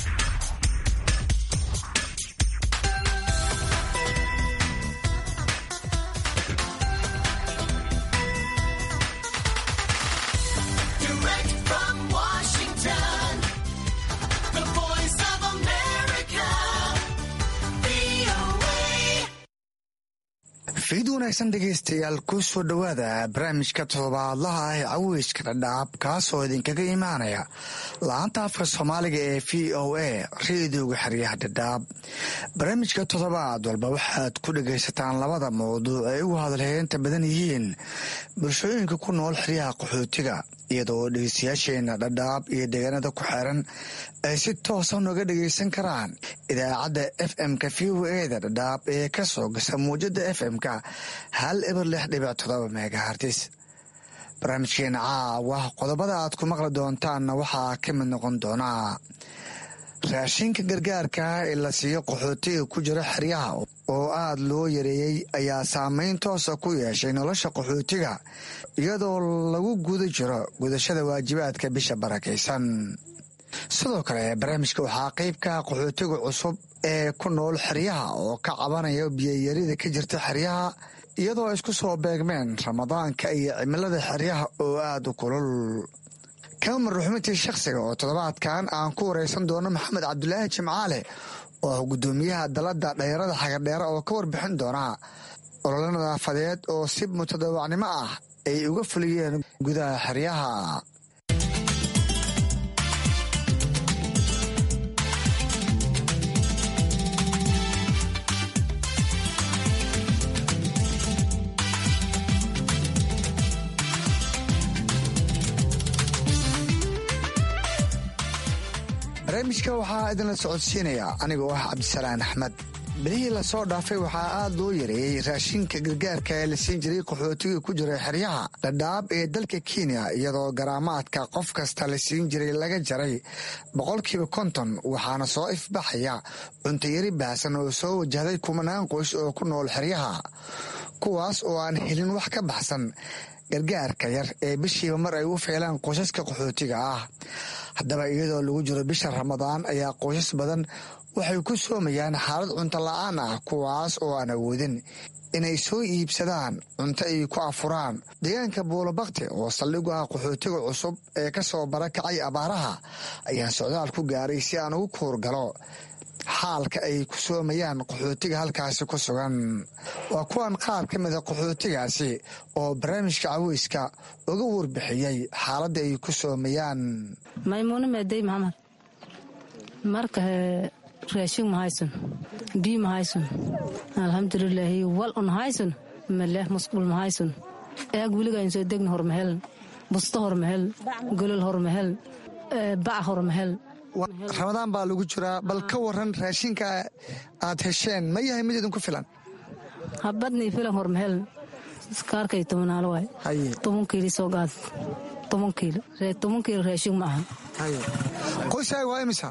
fiid wanaagsan dhegaystayaal ku soo dhowaada barnaamijka toddobaadlaha ah ee caweyska dhadhaab kaasoo idinkaga imaanaya la-anta afka soomaaliga ee v o a reediyoga xeryaha dhadhaab barnaamijka toddobaad walba waxaad ku dhagaysataan labada mawduuc ay ugu hadalheynta badan yihiin bulshooyinka ku nool xeryaha qaxootiga iyadoo dhegeystayaasheena dhadhaab iyo deegaanada ku xeeran ay si toosa nooga dhagaysan karaan idaacadda f m-ka v o eda dhadhaab ee ka soo gasa muwjada f m-ka hal eber lix dhibic todoba megahartis barnaamijkeena caawa qodobada aad ku maqli doontaanna waxaa ka mid noqon doonaa raashinka gargaarka ee la siiyo qaxootiga ku jira xeryaha oo aad loo yareeyey ayaa saameyn toosa ku yeeshay nolosha qaxootiga iyadoo lagu guda jiro gudashada waajibaadka bisha barakaysan sidoo kale barnaamijka waxaa qeybka qaxootiga cusub ee ku nool xeryaha oo ka cabanaya biyayarida ka jirta xeryaha iyadoo isku soo beegmeen ramadaanka iyo cimilada xeryaha oo aada u kulul kamar ruxmintii shakhsiga oo toddobaadkan aan ku wareysan doono maxamed cabdulaahi jimcaale oo ah guddoomiyaha dalada dhalinyarada xagardheere oo ka warbixin doona ololo nadaafadeed oo si mutadawacnimo ah ay uga fuliyeen gudaha xeryaha barnaamijka waxaa idinla socodsiinaya anigoo ah cabdisalaan axmed bilihii lasoo dhaafay waxaa aada loo yareeyey raashinka gargaarka ee la siin jiray qaxootiga ku jira xeryaha dhadhaab ee dalka kenya iyadoo garaamaadka qof kasta la siin jiray laga jaray boqolkiiba konton waxaana soo ifbaxaya cuntayari baahsan oo soo wajahday kumanaan qoys oo ku nool xeryaha kuwaas oo aan helin wax ka baxsan gargaarka yar ee bishiiba mar ay u feelaan qoysaska qaxootiga ah haddaba iyadoo lagu jiro bisha ramadaan ayaa qoysas badan waxay ku soomayaan xaalad cunto la-aan ah kuwaas oo aan awoodin inay soo iibsadaan cunto ay ku afuraan deegaanka buulabakti oo saldhigu ah qaxootiga cusub ee ka soo barakacay abaaraha ayaan socdaal ku gaaray si aan ugu kuurgalo xaalka ay ku soomayaan qaxootiga halkaasi ku sugan waa kuwan qaar ka mida qaxootigaasi oo barnaamijka caweyska uga warbixiyey xaaladda ay ku soomayaan maymuune meedey maxamed marka raashin ma haysan biyo ma haysan alxamdulilaahi wal un haysan maleh musqul ma haysan eeg weligaan soo degna hormahelan busto hormahel golol hormahel bac hormahel ramadaan baa lagu jiraa bal ka waran raashinka aad hesheen ma yahay mid idinku filan habadnii filan hormahel kaarkay tobanaalo waay toban kiili soo gaad toban kiilo toban kiilo raashin ma aha qoyskaaga waa imisa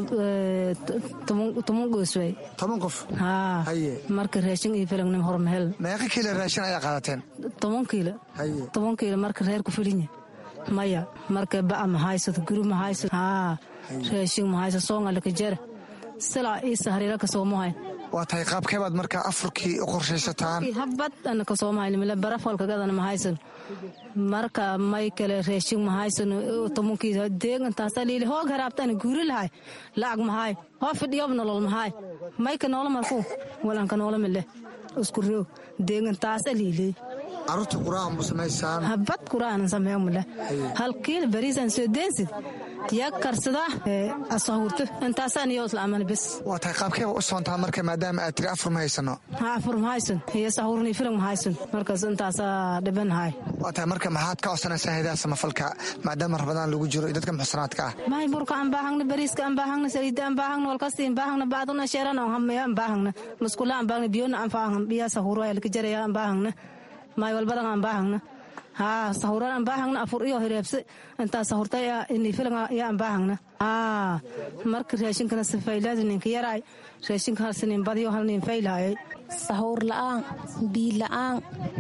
toban goos waay toban qof haa marka raashin ii filan hormahel meeqa kiilo raashin ayaa qaadateen toban kiilo toban kiilo marka reer ku filinya maya marka ba'a ma haysato guri ma haysato haa raashin ma haysato soongalaka jara silaa ii sahriila ka soomahay waa tahay qaabkeebaad markaa afurkii u qorshaysataan habad ana ka soomahaynimile barafalka gadana ma haysan marka may kale raashin ma haysan tobankiisa deegantaasa liili hoog haraabtana guuri lahay lacag mahaay hoo fidhiyob nolol mahaay mayka noola marku walanka noola mile isku roog deegantaasa liili caruurta quraan mu samaysaan habad quraanan sameeyo male hal kiil bariisaan soo deensid yaa karsada asahurto intaasaan iyo isla aman bes waa tahay qaabkeeba u soontaa marka maadaama aad tiri afur ma haysano ha afur ma haysan iyo sahurni filim ma haysan markaas intaasaa dhiban hay waa tahay marka maxaad ka codsanaysaa hidaha samafalka maadaama rabadaan lagu jiro iyo dadka muxsanaadka ah mahay burka aan baahagna bariiska aan baahagna saliida aan baahagna walkasti aan baahagna baaduna sheeran aan hamaya aan baahagna muskula aan baahagna biyona aan baahagna biyaa sahuro ayaa laka jaraya aan baahagna maay walbadan aan baahagna haa sahuran aan baahagna afur iyo hireebse intaa sahurta ini filan yaa aan baahagna haa marka raashinkana sifaylaadi ninka yaraay raashinka hal sinin badiyo hal nin faylaayay sahuur la'aan biyo la'aan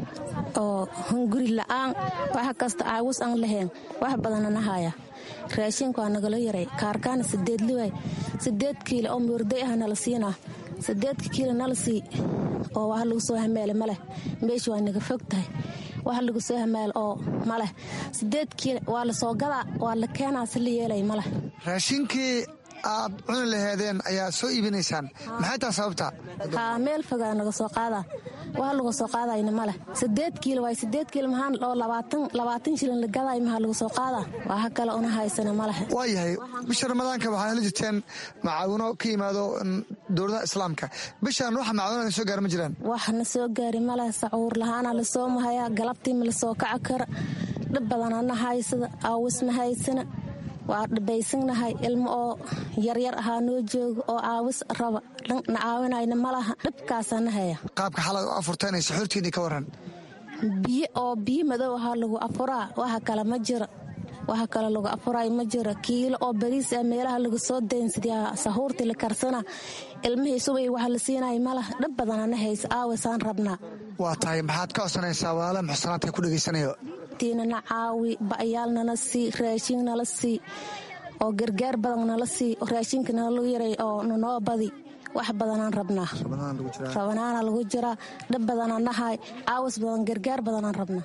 oo hunguri la'aan wax kasta aawus aan lahayn wax badanana haya raashinku waa nagala yaray kaarkaana sideed liway sideed kiilo oo muurday ah nala siinaa sideedka kiilo nala sii oo wax lagu soo hameele maleh meesha waa naga fog tahay wax lagu soo hamaal oo maleh sideed kiilo waa la soo gadaa waa la keenaa si la yeelay maleh raashinkii aad cuni laheedeen ayaa soo iibinaysaan maxay taa sababta haa meel fogaa naga soo qaadaa wax lagu soo qaadayna maleh sideed kiilo waay sideed kiilo maxaan oo labaatan labaatan shilin la gaday maxaa lagu soo qaadaa waxa kale una haysana maleh waa yahay bisha ramadaanka waxaa heli jirteen macaawino ka yimaado dowladaha islaamka bishaan waxa macaawinada soo gaara ma jiraan waxna soo gaari maleh sacuur lahaana lasoo mahaya galabtii ma lasoo kaca kara dhib badanana haysada aawis ma haysana waa dhibaysanahay ilmo oo yaryar ahaa noo jooga oo caawis raba na caawinayna malaha dhibkaasana haya qaabka xalad u afurteenay saxuurtiinii ka waran biyo oo biyo madow ahaa lagu afuraa waxa kale ma jira waxa kale lagu afuraay ma jira kiilo oo bariis ah meelaha lagu soo daynsidaa sahuurtii la karsana ilmihii subay waxa la siinaya malaha dhib badanana haysa aawisaan rabnaa waa tahay maxaad ka codsanaysaa walaala muxsanaadka ku dhegaysanayo nana caawi ba'yaal nala sii raashin nala sii oo gargaar badan nala sii raashinka nala yaray oo nanoo badi wax badanaan rabnaa rabanaana lagu jiraa dhib badanaan nahay caawas badan gargaar badanaan rabnaa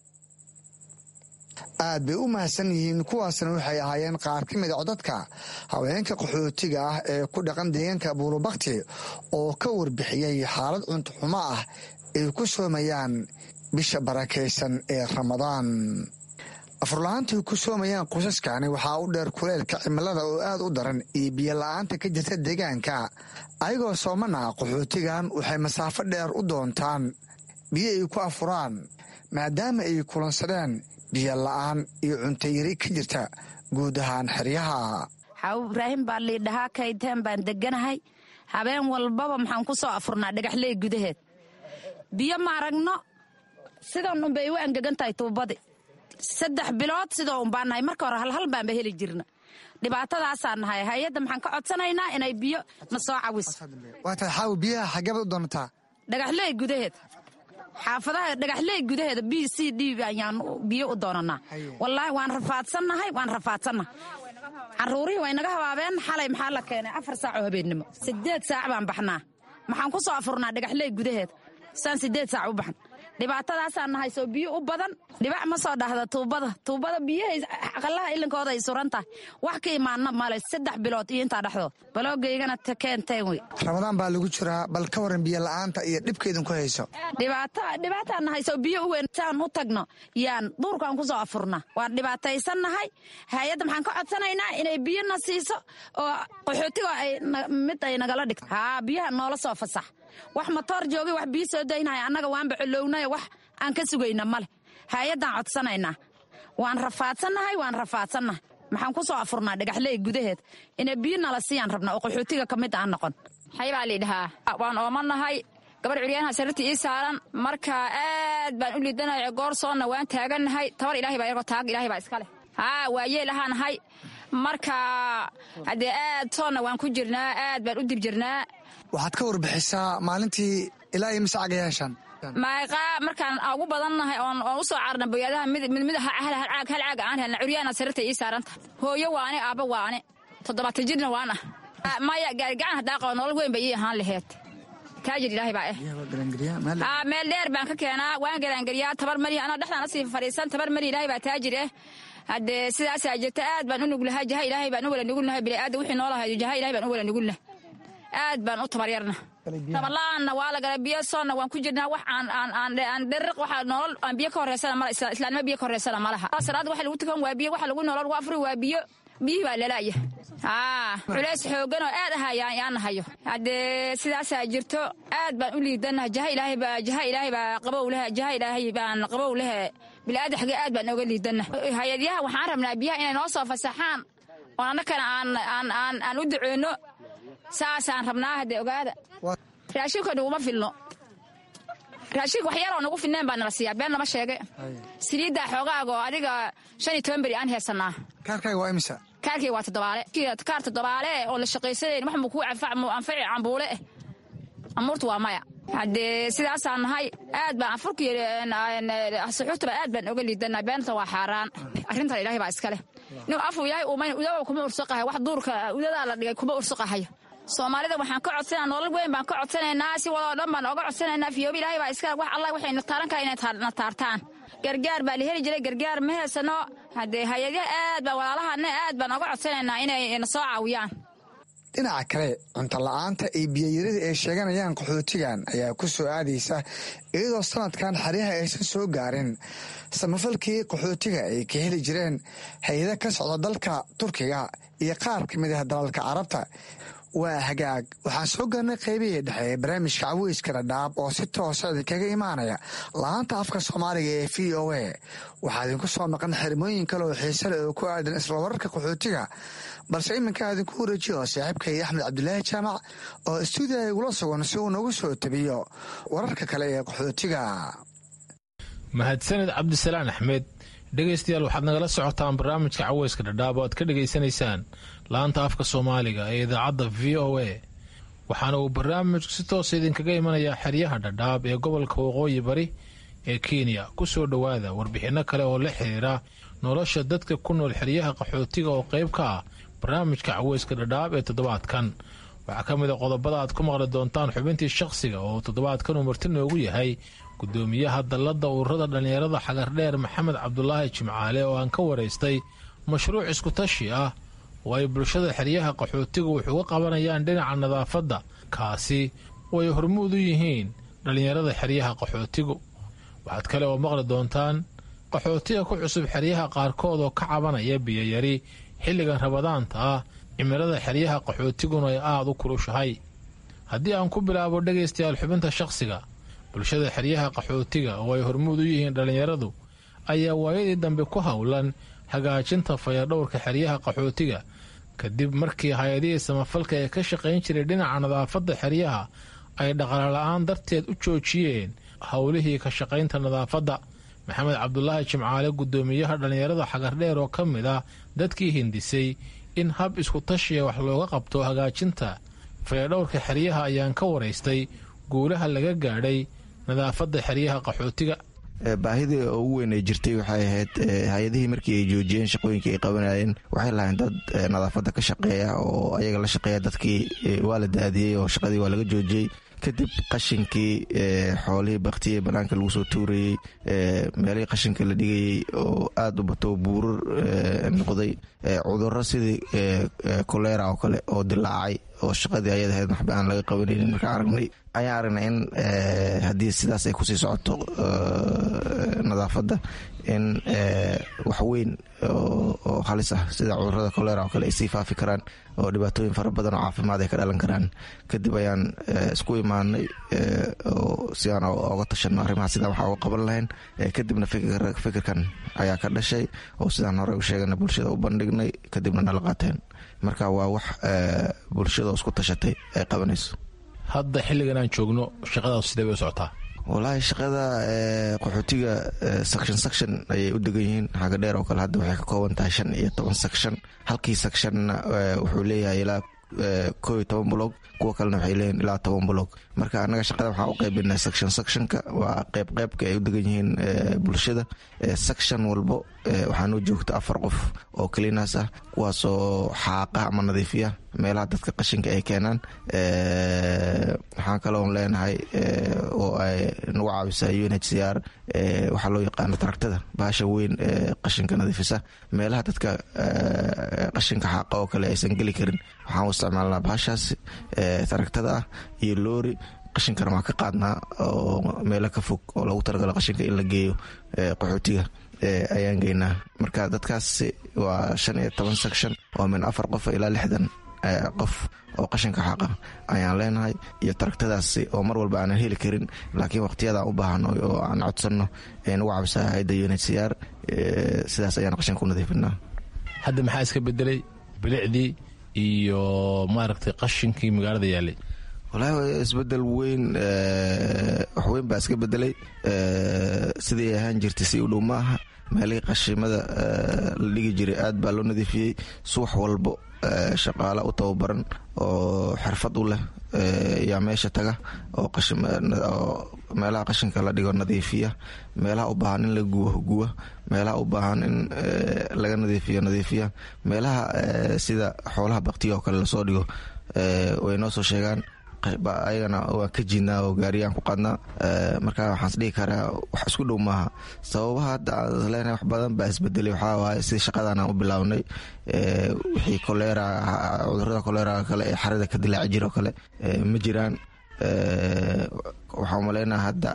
aad bay u mahadsan yihiin kuwaasna waxay ahaayeen qaar ka mid a codadka haweenka qaxootiga ah ee ku dhaqan deegaanka buulubakti oo ka warbixiyey xaalad cuntoxumo ah ay ku soomayaan bisha barakaysan ee ramadaan afurla-aantay ku soomayaan qosaskani waxaa u dheer kuleelka cimilada oo aad u daran iyo biyola-aanta ka jirta deegaanka ayagoo soomana qaxootigan waxay masaafo dheer u doontaan biyo ay ku afuraan maadaama ay kulansadeen biyo la-aan iyo cuntayari ka jirta guud ahaan xeryaha xaw ibraahim baa liidhahaa kayteen baan deganahay habeen walbaba maxaan ku soo afurnaa dhagaxley gudaheed biyo ma aragno sidan unbay u angegan tahay tuubadi saddex bilood sidoo un baan nahay marka hore halhal baanba heli jirna dhibaatadaasaa nahay hay-adda maxaan ka codsanaynaa inay biyo na soo cawiso waa tahay xaawi biyaha xageebad u doonataa dhagaxley gudaheed xaafadaha dhagaxley gudaheeda b c d ayaan biyo u doonanaa wallaahi waan rafaadsannahay waan rafaadsannahay caruurihii way naga habaabeen xalay maxaa la keenay afar saacoo habeennimo sideed saac baan baxnaa maxaan ku soo afurnaa dhagaxley gudaheeda saan sideed saac u baxn dhibaatadaasaa nahay soo biyo u badan dhibac ma soo dhahda tuubada tuubada biyahay aqalaha ilinkooda ay suran tahay wax ka imaanna male saddex bilood iyo intaa dhexdood baloogaygana keenteen wey ramadaan baa lagu jiraa bal ka waran biyo la-aanta iyo dhibkeedin ku hayso dhibaataa nahay soo biyo u weyn saan u tagno yaan duurkaan ku soo afurna waan dhibaataysan nahay hay-adda maxaan ka codsanaynaa inay biyo na siiso oo qaxootiga mid ay nagala dhigto haa biyaha noola soo fasax wax matoor joogay wax biyo soo daynaya annaga waanba colownayo wax aan ka sugayna male hay-addaan codsanaynaa waan rafaadsannahay waan rafaadsannahay maxaan ku soo afurnaa dhagaxley gudaheed inay biyo nala siiyaan rabna oo qaxootiga ka mid aan noqon xaybaa liidhahaa waan oomanahay gabar curyaanaha sariirta ii saaran marka aad baan u liidanahay goor soonna waan taagannahay tabar ilahay baa yargo taag ilahay baa iska leh haa waayeel ahaanahay marka haddee aad soonna waan ku jirnaa aad baan u dib jirnaa waxaad ka warbixisaa maalintii ilaa iyo mise cagayaashan maaqa markaan ugu badannahay oon u soo carna boyaadaha midmid hal caag aan helna curyaana sariirta ii saaranta hooyo waane aabba waane toddobaatan jirna waan ah maya gaarigacan haddaa qabo nolol weyn bay ii ahaan laheed taajir ilaahay baa eh meel dheer baan ka keenaa waan garaangeliyaa tabar mari anaa dhexdaan asii fadhiisan tabar mari ilaahay baa taajir eh haddee sidaasaa jirta aad baan u nuglahay jaha ilaahay baan u wala nugulnahay bini'aadam wixii noolahay jaha ilahay baan u wala nugulnahay aad baan u tabaryarna tabarla-aanna waa la gala biyo soonna waan ku jirnaa wax aan dheriq waxa nolol aan biyo ka horeysana mala islaanimo biyo ka horeysana ma laha salaada waxa lagu tukan waa biyo waxa lagu nolol lagu afuri waa biyo biyihii baa lalaya culays xoogan oo aad aha yaana hayo haddee sidaasaa jirto aad baan u liidanaha jaha ilaahay baa jaha ilaahay baa qabow leh jaha ilaahay baan qabow leh bilaadan xagee aad baan ooga liidana hay-adyaha waxaan rabnaa biyaha inay noo soo fasaxaan oo annakana aan u duceyno saasaan rabnaa haddee ogaada raashinka naguma filno raashinka wax yaroo nagu filneen baa nala siiyaa been lama sheege saliiddaa xoogaaga oo adiga shan iyo toban beri aan heesanaa kaarkaaga waa imisa kaarkii waa toddobaale kaar toddobaale oo la shaqaysanayn wax muu kuu anfaci cambuule eh amuurtu waa maya haddee sidaasaan nahay aad baan afurkii suxuurtaba aad baan oga liidanaa beenta waa xaaraan arrintan ilaahay baa iska leh nin afuu yahay uumayn udaba kuma ursuqahay wax duurka udadaa la dhigay kuma ursuqahayo soomaalida waxaan ka codsanaa nolol weyn baan ka codsanaynaa si wadoo dhan baan oga codsanaynaa fiyoobi ilaahay baa iska wax allah waxay na taaran kara inay na taartaan gargaar baa la heli jiray gargaar ma heesano haddee hay-adaha aad baa walaalahana aad baan oga codsanaynaa inay na soo caawiyaan dhinaca kale cunto la-aanta iyo biyayarida ay sheeganayaan qaxootigan ayaa ku soo aadaysa iyadoo sanadkan xeryaha aysan soo gaarin samafalkii qaxootiga ay ka heli jireen hay-ada ka socda dalka turkiga iyo qaar ka mid ah dalalka carabta waa hagaag waxaan soo gaarnay qaybihii dhexe ee barnaamijka caweyska dhadhaab oo si toosa idinkaga imaanaya laanta afka soomaaliga ee v o a waxaa idinku soo maqan xirmooyin kale oo xiise leh oo ku aadan isla wararka qaxootiga balse iminka idinku wareejiyo saaxiibkay axmed cabdulaahi jaamac oo stuudiya igula sugan si uu nagu soo tabiyo wararka kale ee qaxootiga mahadsaned cabdisalaan axmed dhegaystayaal waxaad nagala socotaan barnaamijka caweyska dhadhaab oo aad ka dhegaysanaysaan laanta afka soomaaliga ee idaacadda v o a waxaana uu barnaamijku si toosa idinkaga imanayaa xeryaha dhadhaab ee gobolka waqooyi bari ee kenya ku soo dhowaada warbixinno kale oo la xiriira nolosha dadka ku nool xeryaha qaxootiga oo qayb ka ah barnaamijka caweyska dhadhaab ee toddobaadkan waxaa ka mid a qodobada aad ku maqli doontaan xubintii shakhsiga oo toddobaadkan uu marti noogu yahay gudoomiyaha dalladda ururada dhallinyarada xagardheer maxamed cabdulaahi jimcaale oo aan ka waraystay mashruuc iskutashi ah oo ay bulshada xeryaha qaxootigu wax uga qabanayaan dhinaca nadaafadda kaasi oo ay hormuud u yihiin dhallinyarada xeryaha qaxootigu waxaad kale oo maqli doontaan qaxootiga ku cusub xeryaha qaarkood oo ka cabanaya biyayari xilligan rabadaanta ah cimilada xeryaha qaxootiguna ay aada u kulushahay haddii aan ku bilaabo dhegaystayaal xubinta shakhsiga bulshada xeryaha qaxootiga oo ay hormuud u yihiin dhallinyaradu ayaa waayadii dambe ku howlan hagaajinta fayadhowrka xeryaha qaxootiga kadib markii hay-adihii samafalka ee ka shaqayn jiray dhinaca nadaafadda xeryaha ay dhaqaala-aan darteed u joojiyeen howlihii ka shaqaynta nadaafadda maxamed cabdulaahi jimcaale gudoomiyaha dhallinyarada xagardheer oo ka mid ah dadkii hindisay in hab isku tashiya wax looga qabto hagaajinta fayadhowrka xeryaha ayaan ka waraystay guulaha laga gaadhay nadaafadda xeryaha qaxootiga baahidii ugu weyn ay jirtay waxay ahayd hay-adihii markii ay joojiyeen shaqooyinkii ay qabanayeen waxay lahayn dad nadaafadda ka shaqeeya oo ayaga la shaqeeya dadkii waa la daadiyey oo shaqadii waa laga joojiyey kadib qashinkii xoolihii baktiyey banaanka lagu soo tuurayey meelihii qashinka la dhigayey oo aada u bato buurar noqday cuduro sidii kolera oo kale oo dilaacay oo shaqadii ayad ahayd waxba aan laga qabanaynin markaan aragnay ayaan aragnay in haddii sidaas ay kusii socoto nadaafadda in wax weyn oo halis ah sida cudurada kolera oo kale ay sii faafi karaan oo dhibaatooyin fara badan oo caafimaad ay ka dhalan karaan kadib ayaan isku imaanay oo si aan oga tashano arrimaha sidaa waxaa uga qaban lahayn kadibna fikirkan ayaa ka dhashay oo sidaan hore u sheegana bulshada u bandhignay kadibna nala qaateen marka waa wax bulshada isku tashatay ay qabanayso hadda xilligan aan joogno shaqadaas sidee bay u socotaa wallaahi shaqada qaxootiga section section ayay u degan yihiin xaga dheer oo kale hadda waxay ka kooban tahay shan iyo toban section halkii sectionna wuxuu leeyahay ilaa koo iyo toban blog kuwa kalena waxay leeyihin ilaa toban blog marka annaga shaqada waxaan u qaybinay section sectionka waa qeyb qeybka ay u degan yihiin bulshada section walbo waxaa noo joogta afar qof oo kaliinaas ah kuwaasoo xaaqa ama nadiifiya meelaha dadka qashinka ay keenaan waxaan kaloon leenahay oo ay nagu caawisaa u n h c r waxaa loo yaqaano taragtada bahasha weyn ee qashinka nadiifisa meelaha dadka qashinka xaaqa oo kale aysan geli karin waxaan u isticmaalnaa bahashaasi taragtada ah iyo loori qashinkana waan ka qaadnaa oo meelo ka fog oo lagu talagalo qashinka in la geeyo qaxootiga ayaan geynaa marka dadkaasi waa shan iyo toban section oo min afar qof ilaa lixdan qof oo qashinka xaqa ayaan leenahay iyo taragtadaasi oo mar walba aanan heli karin laakiin waqtiyadaan u baahano oo aan codsanno nagu cabsaa hayadda u n h c r sidaas ayaan qashinka u nadiifinaa hadda maxaa iska bedelay bilicdii iyo maaragtay qashinkii magaalada yaalay walahi isbedel weyn waxweyn baa iska bedelay sidii ahaan jirtay si u dhow ma aha meelihii qashimada la dhigi jiray aad baa loo nadiifiyey subax walbo shaqaala u tababaran oo xirfad u leh yaa meesha taga oo meelaha qashinka la dhigo nadiifiya meelaha u baahan in la guwa guwa meelaha u baahan in laga nadiifiyo nadiifiya meelaha sida xoolaha baktiga oo kale lasoo dhigo way noo soo sheegaan ayagana waan ka jiidnaa oo gaariyaan ku qaadnaa marka waxaan isdhihi karaa wax isku dhow maaha sababaha hadda aan leenahay wax badan baa isbedelay waxaa waaye sida shaqadan aan u bilownay wixii kolera cudurada kolera kale ee xarada ka dilaaci jira oo kale ma jiraan waxaan umaleynaa hadda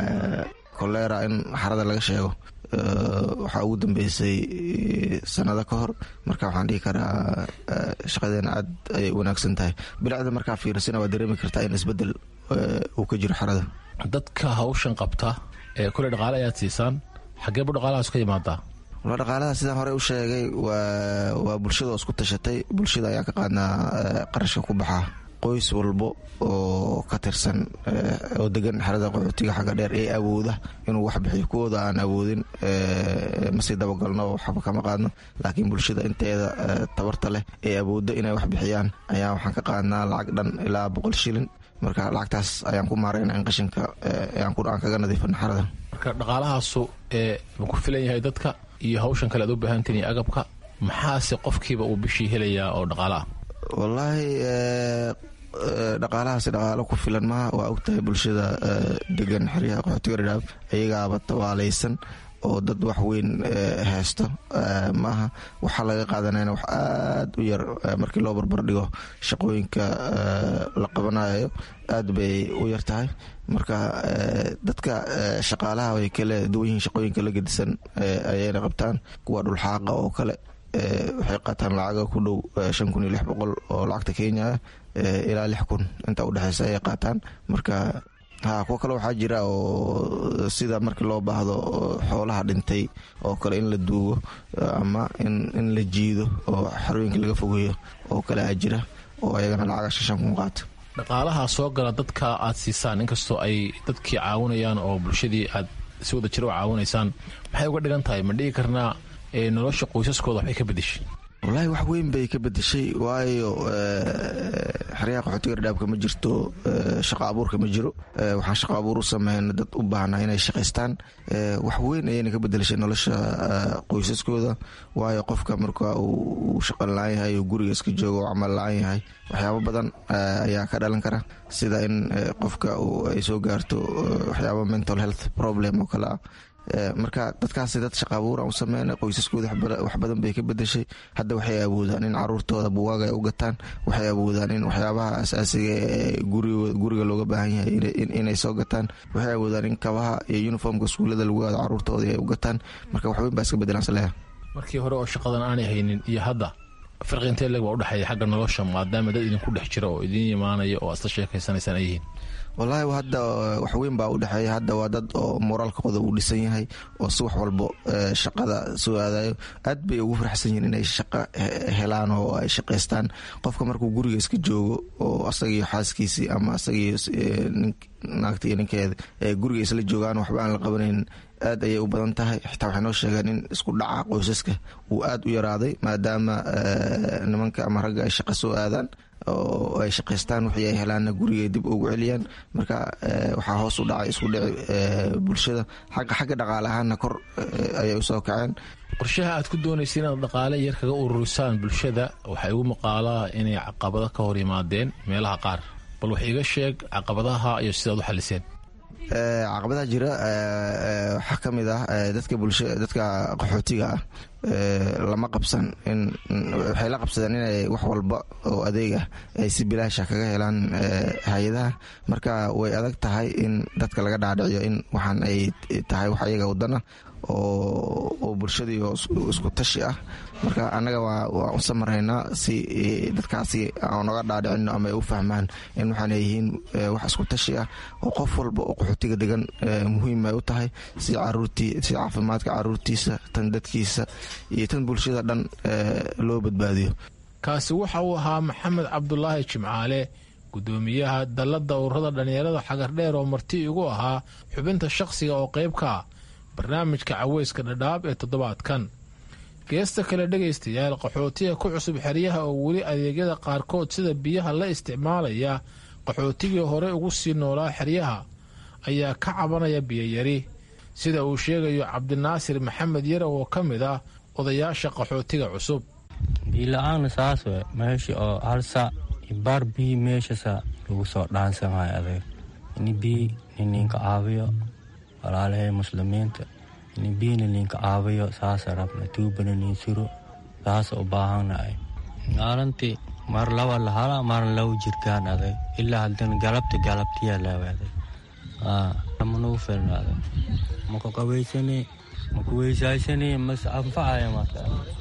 kolera in xarada laga sheego waxaa ugu dambeysay sanado ka hor marka waxaan dhihi karaa shaqadeena aad ayay u wanaagsan tahay bilacda markaa fiirisana waa dareemi kartaa in isbedel uu ka jiro xarada dadka hawshan qabta ee kule dhaqaale ayaad siisaan xageebu dhaqaalahaas ka imaadaa wala dhaqaalaha sidaan horey u sheegay waa bulshada oo isku tashatay bulshada ayaa ka qaadnaa qarashka ku baxaa qoys walbo oo ka tirsan oo degan xerada qaxootiga xagga dheer ee awooda inuu wax bixiyo kuwooda aan awoodin masii dabagalno waxba kama qaadno laakiin bulshada inteeda tabarta leh ee awoodda inay wax bixiyaan ayaa waxaan ka qaadnaa lacag dhan ilaa boqol shilin marka lacagtaas ayaan ku maarayna in qashinka aan kaga nadiifino xerada marka dhaqaalahaasu ma ku filan yahay dadka iyo hawshan kale aad u baahantiin iyo agabka maxaase qofkiiba uu bishii helayaa oo dhaqaala ah wallaahi dhaqaalahaasi dhaqaalo ku filan maha waa ogtahay bulshada degan xeryaha qaxootiga dhadhaab iyagaaba tabaalaysan oo dad wax weyn haysto maaha waxaa laga qaadanayna wax aad u yar markii loo barbar dhigo shaqooyinka la qabanayo aad bay u yar tahay marka dadka shaqaalaha way kala duwan yihiin shaqooyinka la gedisan ayayna qabtaan kuwa dhulxaaqa oo kale waxay qaataan lacaga ku dhow shan kun iyo lix boqol oo lacagta kenya ilaa lix kun inta udhexeysa ayay qaataan marka ha kuwo kale waxaa jira oo sida markii loo baahdo xoolaha dhintay oo kale in la duugo ama in la jiido oo xarooyinka laga fogeeyo oo kale aa jira oo ayagana lacaga shan kun qaata dhaqaalaha soo gala dadka aad siisaan inkastoo ay dadkii caawinayaan oo bulshadii aad si wada jiro u caawinaysaan maxay uga dhigan tahay ma dhigi karnaa nolosha qoysaskooda waxbay ka bedeshay wallaahi wax weyn bay ka bedeshay waayo xeryaha qaxootiga dhadhaabka ma jirto shaqa abuurka ma jiro waxaan shaqa abuur u sameyna dad u baahnaa inay shaqaystaan wax weyn ayayna ka bedelashay nolosha qoysaskooda waayo qofka marka uu shaqan la-aan yahay oo guriga iska joogo oo camal la-aan yahay waxyaabo badan ayaa ka dhalan kara sida in qofka ay soo gaarto waxyaabo mental health problem oo kale ah marka dadkaasi dad shaqa abuuraan u sameyna qoysaskooda wax badan bay ka bedeshay hadda waxay awoodaan in caruurtooda buwaaga ay u gataan waxay awoodaan in waxyaabaha asaasiga ee guriga looga baahan yahay inay soo gataan waxay awoodaan in kabaha iyo uniformka iskuullada lagu aado caruurtooda ay u gataan marka waxweyn baa iska bedelaan saleeha markii hore oo shaqadan aanay haynin iyo hadda farqi intee leg baa udhexeeya xagga nolosha maadaama dad idinku dhex jira oo idiin imaanaya oo asla sheekaysanaysaan ay yihiin wallaahi hadda waxweyn baa udhexeeya hadda waa dad oo moraalkooda uu dhisan yahay oo si wax walbo shaqada soo aadayo aad bay ugu faraxsan yihiin inay shaqo helaan oo ay shaqaystaan qofka markuu guriga iska joogo oo asagiiyo xaaskiisii ama asagiiyo naagta iyo ninkeeda ee guriga isla joogaan waxba aan la qabanayn aad ayay u badan tahay xitaa waxay noo sheegeen in isku dhaca qoysaska uu aad u yaraaday maadaama nimanka ama ragga ay shaqo soo aadaan oo ay shaqaystaan wixii ay helaanna guriga dib ugu celiyaan marka waxaa hoos u dhacay isku dhici bulshada xagga xagga dhaqaale ahaanna kor ayay usoo kaceen qorshaha aad ku doonaysa inaad dhaqaale yar kaga ururisaan bulshada waxaa igu maqaalaa inay caqabado ka hor yimaadeen meelaha qaar bal wax iiga sheeg caqabadaha iyo sidaad u xaliseen caqabadaha jira waxaa ka mid ah dadka bulsha dadka qaxootiga ah lama qabsan in waxay la qabsadeen inay wax walba oo adeeg ah ay si bilaasha kaga helaan hay-adaha marka way adag tahay in dadka laga dhaadhiciyo in waxaan ay tahay wax ayaga wadana oo bulshadii isku tashi ah marka annaga waan u samaraynaa si dadkaasi aan noga dhaadhicino ama ay u fahmaan in waxaan yihiin wax isku tashi ah oo qof walba oo qaxootiga degan muhiim ay u tahay si caruurtii si caafimaadka caruurtiisa tan dadkiisa iyo tan bulshada dhan loo badbaadiyo kaasi waxa uu ahaa maxamed cabdulaahi jimcaale gudoomiyaha dallada ururada dhallinyarada xagardheer oo marti igu ahaa xubinta shaqsiga oo qayb ka ah barnaamijka caweyska dhadhaab ee toddobaadkan geesta kale dhegaystayaal qaxootiga ku cusub xeryaha oo weli adeegyada qaarkood sida biyaha la isticmaalaya qaxootigii hore ugu sii noolaa xeryaha ayaa ka cabanaya biyayari sida uu sheegayo cabdinaasir maxamed yare oo ka mid ah odayaasha qaxootiga cusub biila-aana saas we meesha oo halsa baar bii meeshasa lagu soo dhaansamay adeeg ini bii nininka caawiyo walaalahay muslimiinta ini biina ninka caawiyo saasa rabna tuubana nin suro saasa u baahanahay maalintii mar laba lahala marna laba jirkaan aday ilaa haddana galabta galabtiya leeweeday manuu filnaaday maku qabaysani maku weysaysani mas anfacaya marka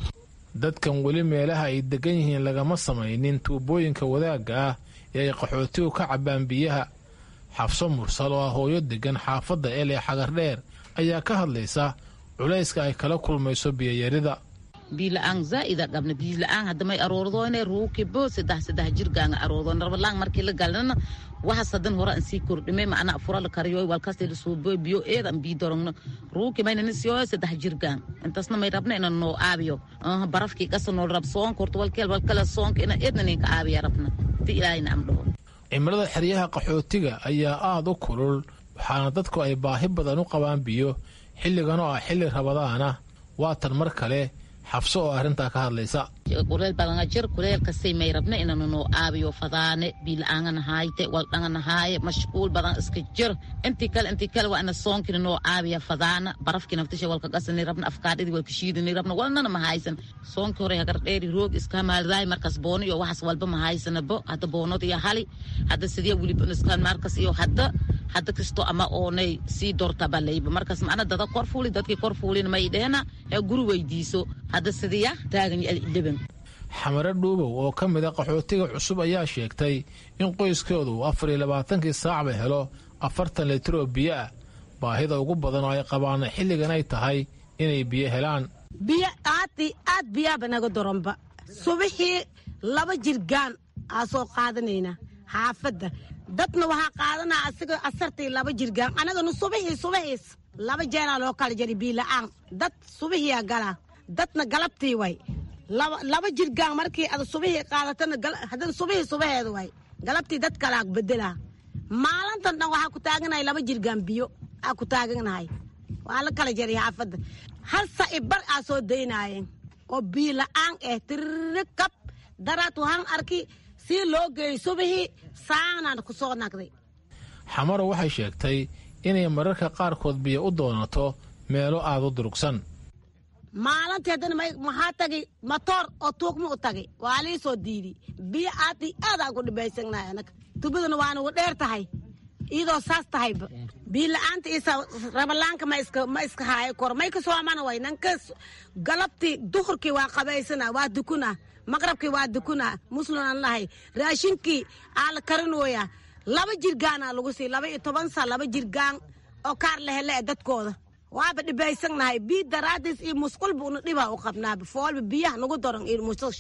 dadkan weli meelaha ay degan yihiin lagama samaynin tuubooyinka wadaagga ah ee ay qaxootigu ka cabbaan biyaha xafso mursal oo ah hooyo degan xaafadda el ee xagardheer ayaa ka hadlaysa culayska ay kala kulmayso biyayarida biila-aan zaa'ida dhabna biila-aan haddamay aroordoone ruukibo saddex saddex jirgaanga aroordoon rabalaang markii la galnana waxas hadan hore aan sii kordhime macnaa fura la kariyo walkasti la suubo biyo eed aan bii dorogno ruuki maynana siyo saddex jirgaan intaasna may rabna ina noo aabiyo barafkii qasa nool rab soonka horta walkeel walkala soonka ina eedna ninka aabiya rabna ti ilaahayna am dhaho cimilada xeryaha qaxootiga ayaa aada u kulul waxaana dadku ay baahi badan u qabaan biyo xilligan oo ah xilli rabadaana waatan mar kale xabso oo arrintaa ka hadlaysa kuleel badanga jir kuleelkasay may rabna inanu noo aabiyo fadaane biila-aangana haayte waldhangana haaye mashquul badan iska jir intii kale intii kale waa ina soonkina noo aabiya fadaana barafkii naftisha walka qasani rabna afkaadhidii walka shiidani rabna walnana ma haysan soonkii hore hagardheeri roog iska maaldaay markas boono iyo waxaas walba ma haysanabo hadda boonod iyo hali hadda sidee weliba iskaan markas iyo hadda hadda kasto ama oonay sii dortabalayba markaas macna dada kor fuuli dadkii kor fuulina may dheena ee guri weydiiso hadda sidiya taagan dhiban xamare dhuubow oo ka mid a qaxootiga cusub ayaa sheegtay in qoyskoodu uu afar iyo labaatankii saacba helo afartan litir oo biyo ah baahida ugu badan oo ay qabaana xilligan ay tahay inay biyo helaan biyo aadi aad biyaaba naga doronba subixii laba jirgaan aa soo qaadanaynaa xaafadda dadna waxaa qaadanaa asiga asartii laba jirgaan anagana subixii subixiis laba jeeraa loo kala jari biila-aan dad subixiyaa galaa dadna galabtii way laba jirgaan markii ad subixii qaadatana haddana subixii subaheeda way galabtii dad kalaa bedelaa maalintan dhan waxaa ku taaganahay laba jirgaan biyo aa ku taaganahay waa la kala jari xaafadda hal sa'i bar aa soo daynaayeen oo biila-aan eh tirikab daraad waxaan arki sii loo geeyey subixii saanaan ku soo nagday xamaro waxay sheegtay inay mararka qaarkood biyo u doonato meelo aada u durugsan maalintii haddana maxaa tagay matoor oo tuugma u tagay waa lii soo diidi biyo aadi aadaan ku dhibaysanahay anaga tubadana waa nagu dheer tahay iyadoo saas tahayba biyo la-aanta isa rabalaanka ma iska ma iska haayo kor may ka soomana way nanka galabtii duhurkii waa qabaysana waa dukuna maqrabkii waa dukuna musliman lahay raashinkii aa la karinooya laba jirgaana lagu sii laba iyo toban saa laba jirgaan oo kaar lehele e dadkooda waaba dhibaysanahay biyo daraadiis iyo musqul buuna dhibaa u qabnaaba foolba biyaha nagu daran iyo musqush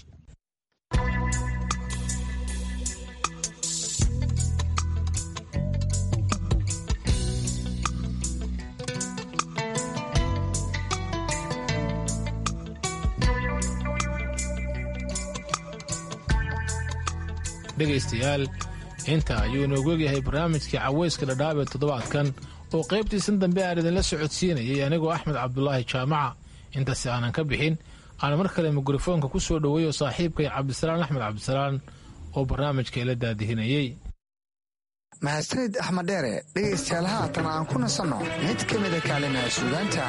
dhegaystayaal inta ayuu inoogu egyahay barnaamijkii caweyska dhadhaab ee toddobaadkan oo qaybtiisan dambe aan idinla socodsiinayay anigoo axmed cabdulaahi jaamaca intaasi aanan ka bixin aan mar kale mikrofoonka ku soo dhoweeyo saaxiibkay cabdisalaan axmed cabdisalaan oo barnaamijka ila daadihinayey mahadsanid axmed dheere dhegaystayaal haatan aan ku nasanno mid ka mida kaalimaha suugaanta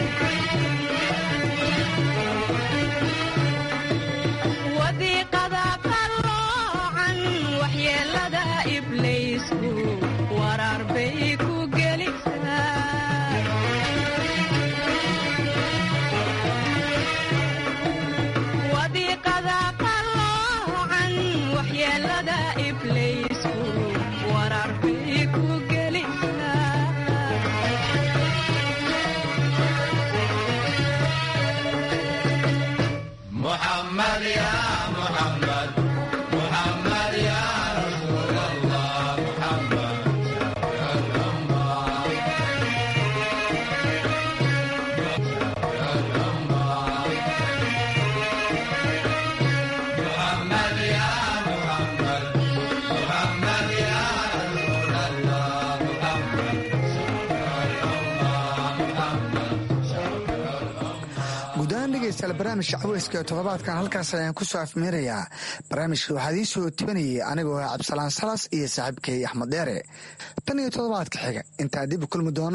wadiiqada dhegeystayaal barnaamijka caweyska ee toddobaadkan halkaas ayaan ku soo afmeerayaa barnaamijka waxaa idiin soo tibanayay anigoo ah cabdisalaan salas iyo saaxiibkay axmed deere tan iyo toddobaadka xiga intaa dib u kulmi doono